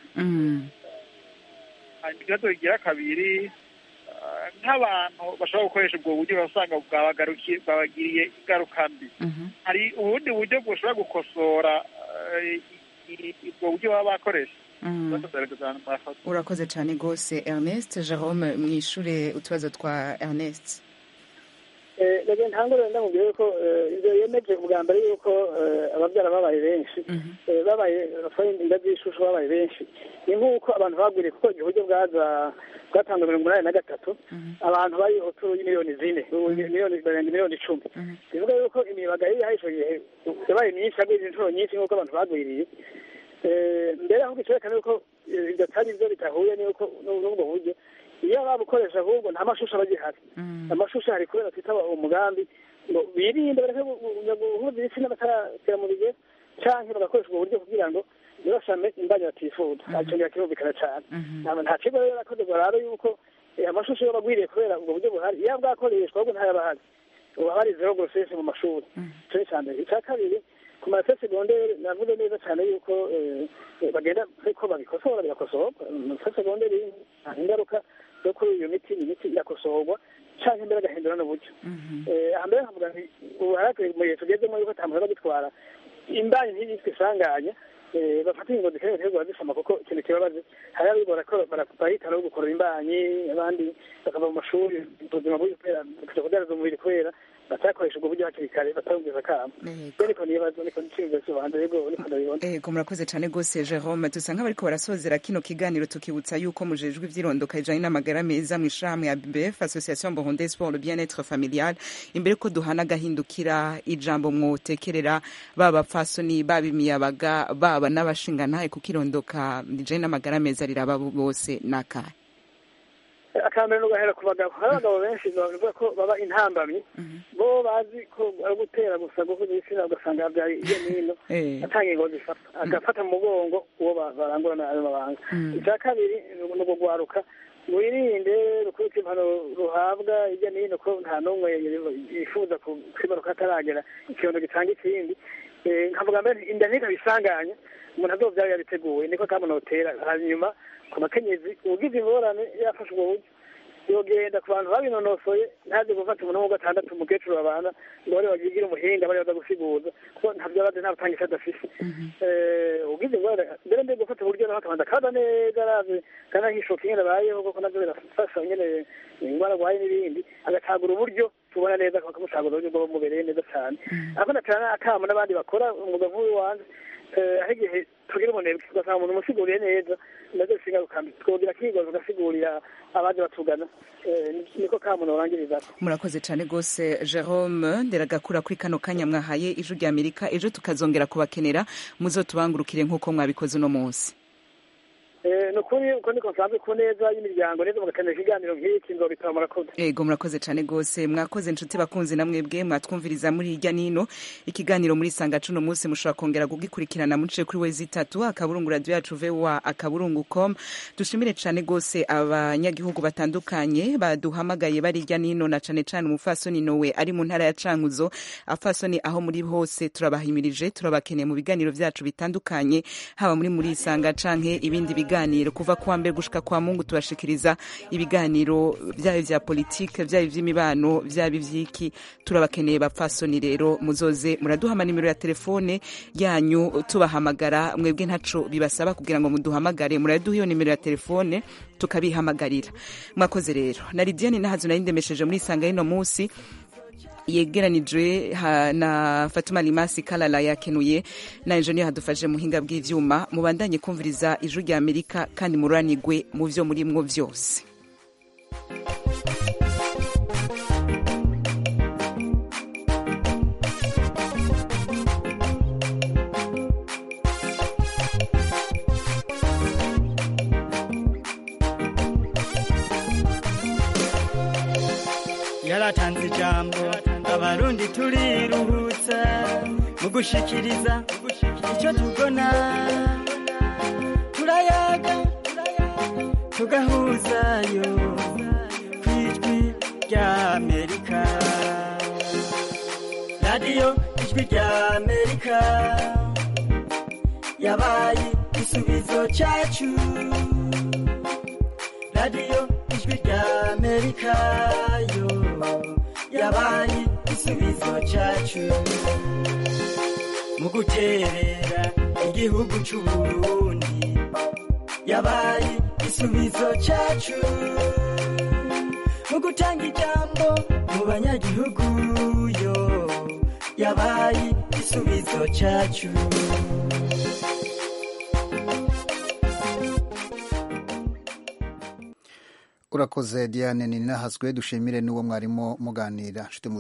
hanyuma ikibazo kigira kabiri ah, nk'abantu bashobora gukoresha ubwo buryo urasanga bwabagarukiye bwabagiriye ingaruka mbi hari ubundi buryo bushobora gukosora eh, i- i- ubwo buryo baba bakoresha urakoze cyane rwose ernest jerome mwishure utubazo twa ernest rege ntangurire ndamubwire ko eh, ibyo yemeje ubwa mbere yuko eh, ababyara babaye benshi eh, babaye bafite inda z'ishusho babaye benshi ni nk'uko abantu bagwiriye kuko igihe uburyo bwaza bwatanzwe mirongo inani na gatatu abantu bari hoturu y'imiliyoni zine ubu miliyoni barenga miliyoni icumi bivuga yuko imibaga yari yahaye icyo gihe yabaye myinshi yagwiriye inshuro nyinshi nk'uko abantu bagwiriye Eh, mbere ahubwo icyerekana yuko eh, ibyo atari byo bitahuye n'uko n'ubwo buryo iyo babukoresha ahubwo nta mashusho aba agihari amashusho hari kubera twitaba umugambi ngo birinde bareke gu- gu- guhuza ibitsina bataragera mu bigero canke bagakoresha ubwo buryo kugira ngo ntibashame imbanyi batifuza acongera kirumvikana cane Nta- nta kigo rero nakoze ngo arabe yuko eh, amashusho yoba agwiriye kubera ubwo buryo buhari iyo bwakoreshwa ahubwo ntayaba ahari ubu haba hari zero grossesse mu mashuri ico ni ica mbere ica kabiri ku marase segonderi navuze neza cyane yuko eh, eh, bagenda ariko babikosora bigakosorwa marase segonderi nta ingaruka zo kuri iyo miti ni imiti irakosorwa canke mbere agahindura n'uburyo Eh, aha mbere nkavuga nti ubu harakwiye mu gihe tugezemo yuko ata muntu aba agitwara imbanyi ntiyitwe isanganya eh, bafata ingingo zikeneye guterwa zisama kuko ikintu kibabaze hari abigora ko bara- bahitana no gukorora imbanyi abandi bakava mu mashuri ubuzima bubi kubera kuja kudandaza umubiri kubera batakoresha ubwo buryo hakiri kare batarumviza akamo rero niko nibaza niko nciyumvira sobanza rego niko ndabibona ego murakoze cyane rwose jerome dusa nk'abariko barasozera kino kiganiro tukibutsa yuko mujejwe ivyirondoka rijanye n'amagara meza mu ishirahamwe ya bbf association burundaise pour le bien-être familial imbere ko duhana agahindukira ijambo mwotekerera baba bapfasoni baba imiyabaga baba n'abashingantahe kuko irondoka rijanye n'amagara meza riraba bose n'akahe akambere no gahera ku bagabo hari abagabo benshi bavuga ko baba intambamyi bo bazi ko ari gutera gusa guhuza ibitsina ugasanga yabyaye iyo n'ino Eh. atanga ingo zifata agafata mu mugongo uwo ba- barangurana ayo mabanga icya kabiri ni ukugwaruka wirinde rukubita impano ruhabwa hirya no hino ko nta n'umwe yifuza ku- kwibaruka ataragera ikibondo gitanga ikindi Eh, nkavuga mbere inda ntikaba isanganya umuntu azovyara yabiteguwe niko kamunotera hanyuma ku bakenyezi ugize ingorane yafashe ubwo buryo yogenda ku bantu babinonosoye ntaze gufata umuntu wo gatandatu umukecuru babana ngo bari bagigira umuhinga bari baza gusiguza kuko ntabyo abazi nta butangisha adafise Eh, ugize ingorane mbere mbe gufata uburyo naho akabanza kaza neza arazi kandi ahishoka ingene abayeho kuko navyo birafasha ingene ingwara arwaye n'ibindi agacagura uburyo tubona neza bakamucagura uburyo bwo bumubereye neza cyane ariko natana akamo n'abandi bakora umwuga nk'uyu wanjye eh, aho igihe tugira umunebwe ugasanga umuntu umusiguriye neza nazo bishinga gukambi twogira kigoza ugasigurira abaje batugana Eh, ni- niko kamo norangiriza murakoze cyane rwose jerome nderagakura kuri kano kanya mwahaye ijwi rya amerika ejo tukazongera kubakenera muzotubangurukire nk'uko mwabikoze uno munsi Eh, ni ukuri uko niko nsanzwe ku neza y'imiryango neza mugakenera ikiganiro nk'iki nzobitaba murakoze ego murakoze cyane rwose mwakoze inshuti bakunzi na mwebwe mwatwumviriza muri hirya nino ikiganiro muri sanga cuno munsi mushobora kongera kugikurikirana muciye kuri wezi itatu akaburungu radio yacu voa akaburungu com dushimire cyane rwose abanyagihugu batandukanye baduhamagaye bari hirya nino na cane cane umufasoni nowe ari mu ntara ya cankuzo afasoni aho muri hose turabahimirije turabakeneye mu biganiro vyacu bitandukanye haba muri muri isanga canke ibindi biganiro kuva kuwa mbere gushika kwa mungu tubashikiriza ibiganiro vyaba vya politike vyaba ivy'imibano vyaba ivy'iki turabakeneye bapfasoni rero muzoze muraduhama nimero ya telefone yanyu tubahamagara mwebwe ntaco bibasaba kugira ngo muduhamagare muraduha iyo nimero ya telefone tukabihamagarira mwakoze rero na lidiane nahazo nari ndemesheje muri isanga y'ino munsi yegeranijwe ha- na fatuma limasi kalala yakenuye na enjeniyeri hadufashe muhinga bw'ivyuma mubandanye kumviriza ijwi rya amerika kandi mururanigwe mu vyo murimwo vyose yaratanze ijambo abarundi turiruhutsa mu gushikiriza icyo tubona turayaga tugahuzayo ku ijwi rya amerika radiyo ijwi rya amerika yabaye igisubizo cyacu radiyo ijwi rya amerika yo yabaye igisubizo cyacu mu guterera igihugu cy'uburundi yabaye igisubizo cyacu mu gutanga ijambo mu banyagihugu yo yabaye igisubizo cyacu urakoze diane ninahazwe dushimire n'uwo mwarimo muganira nshuti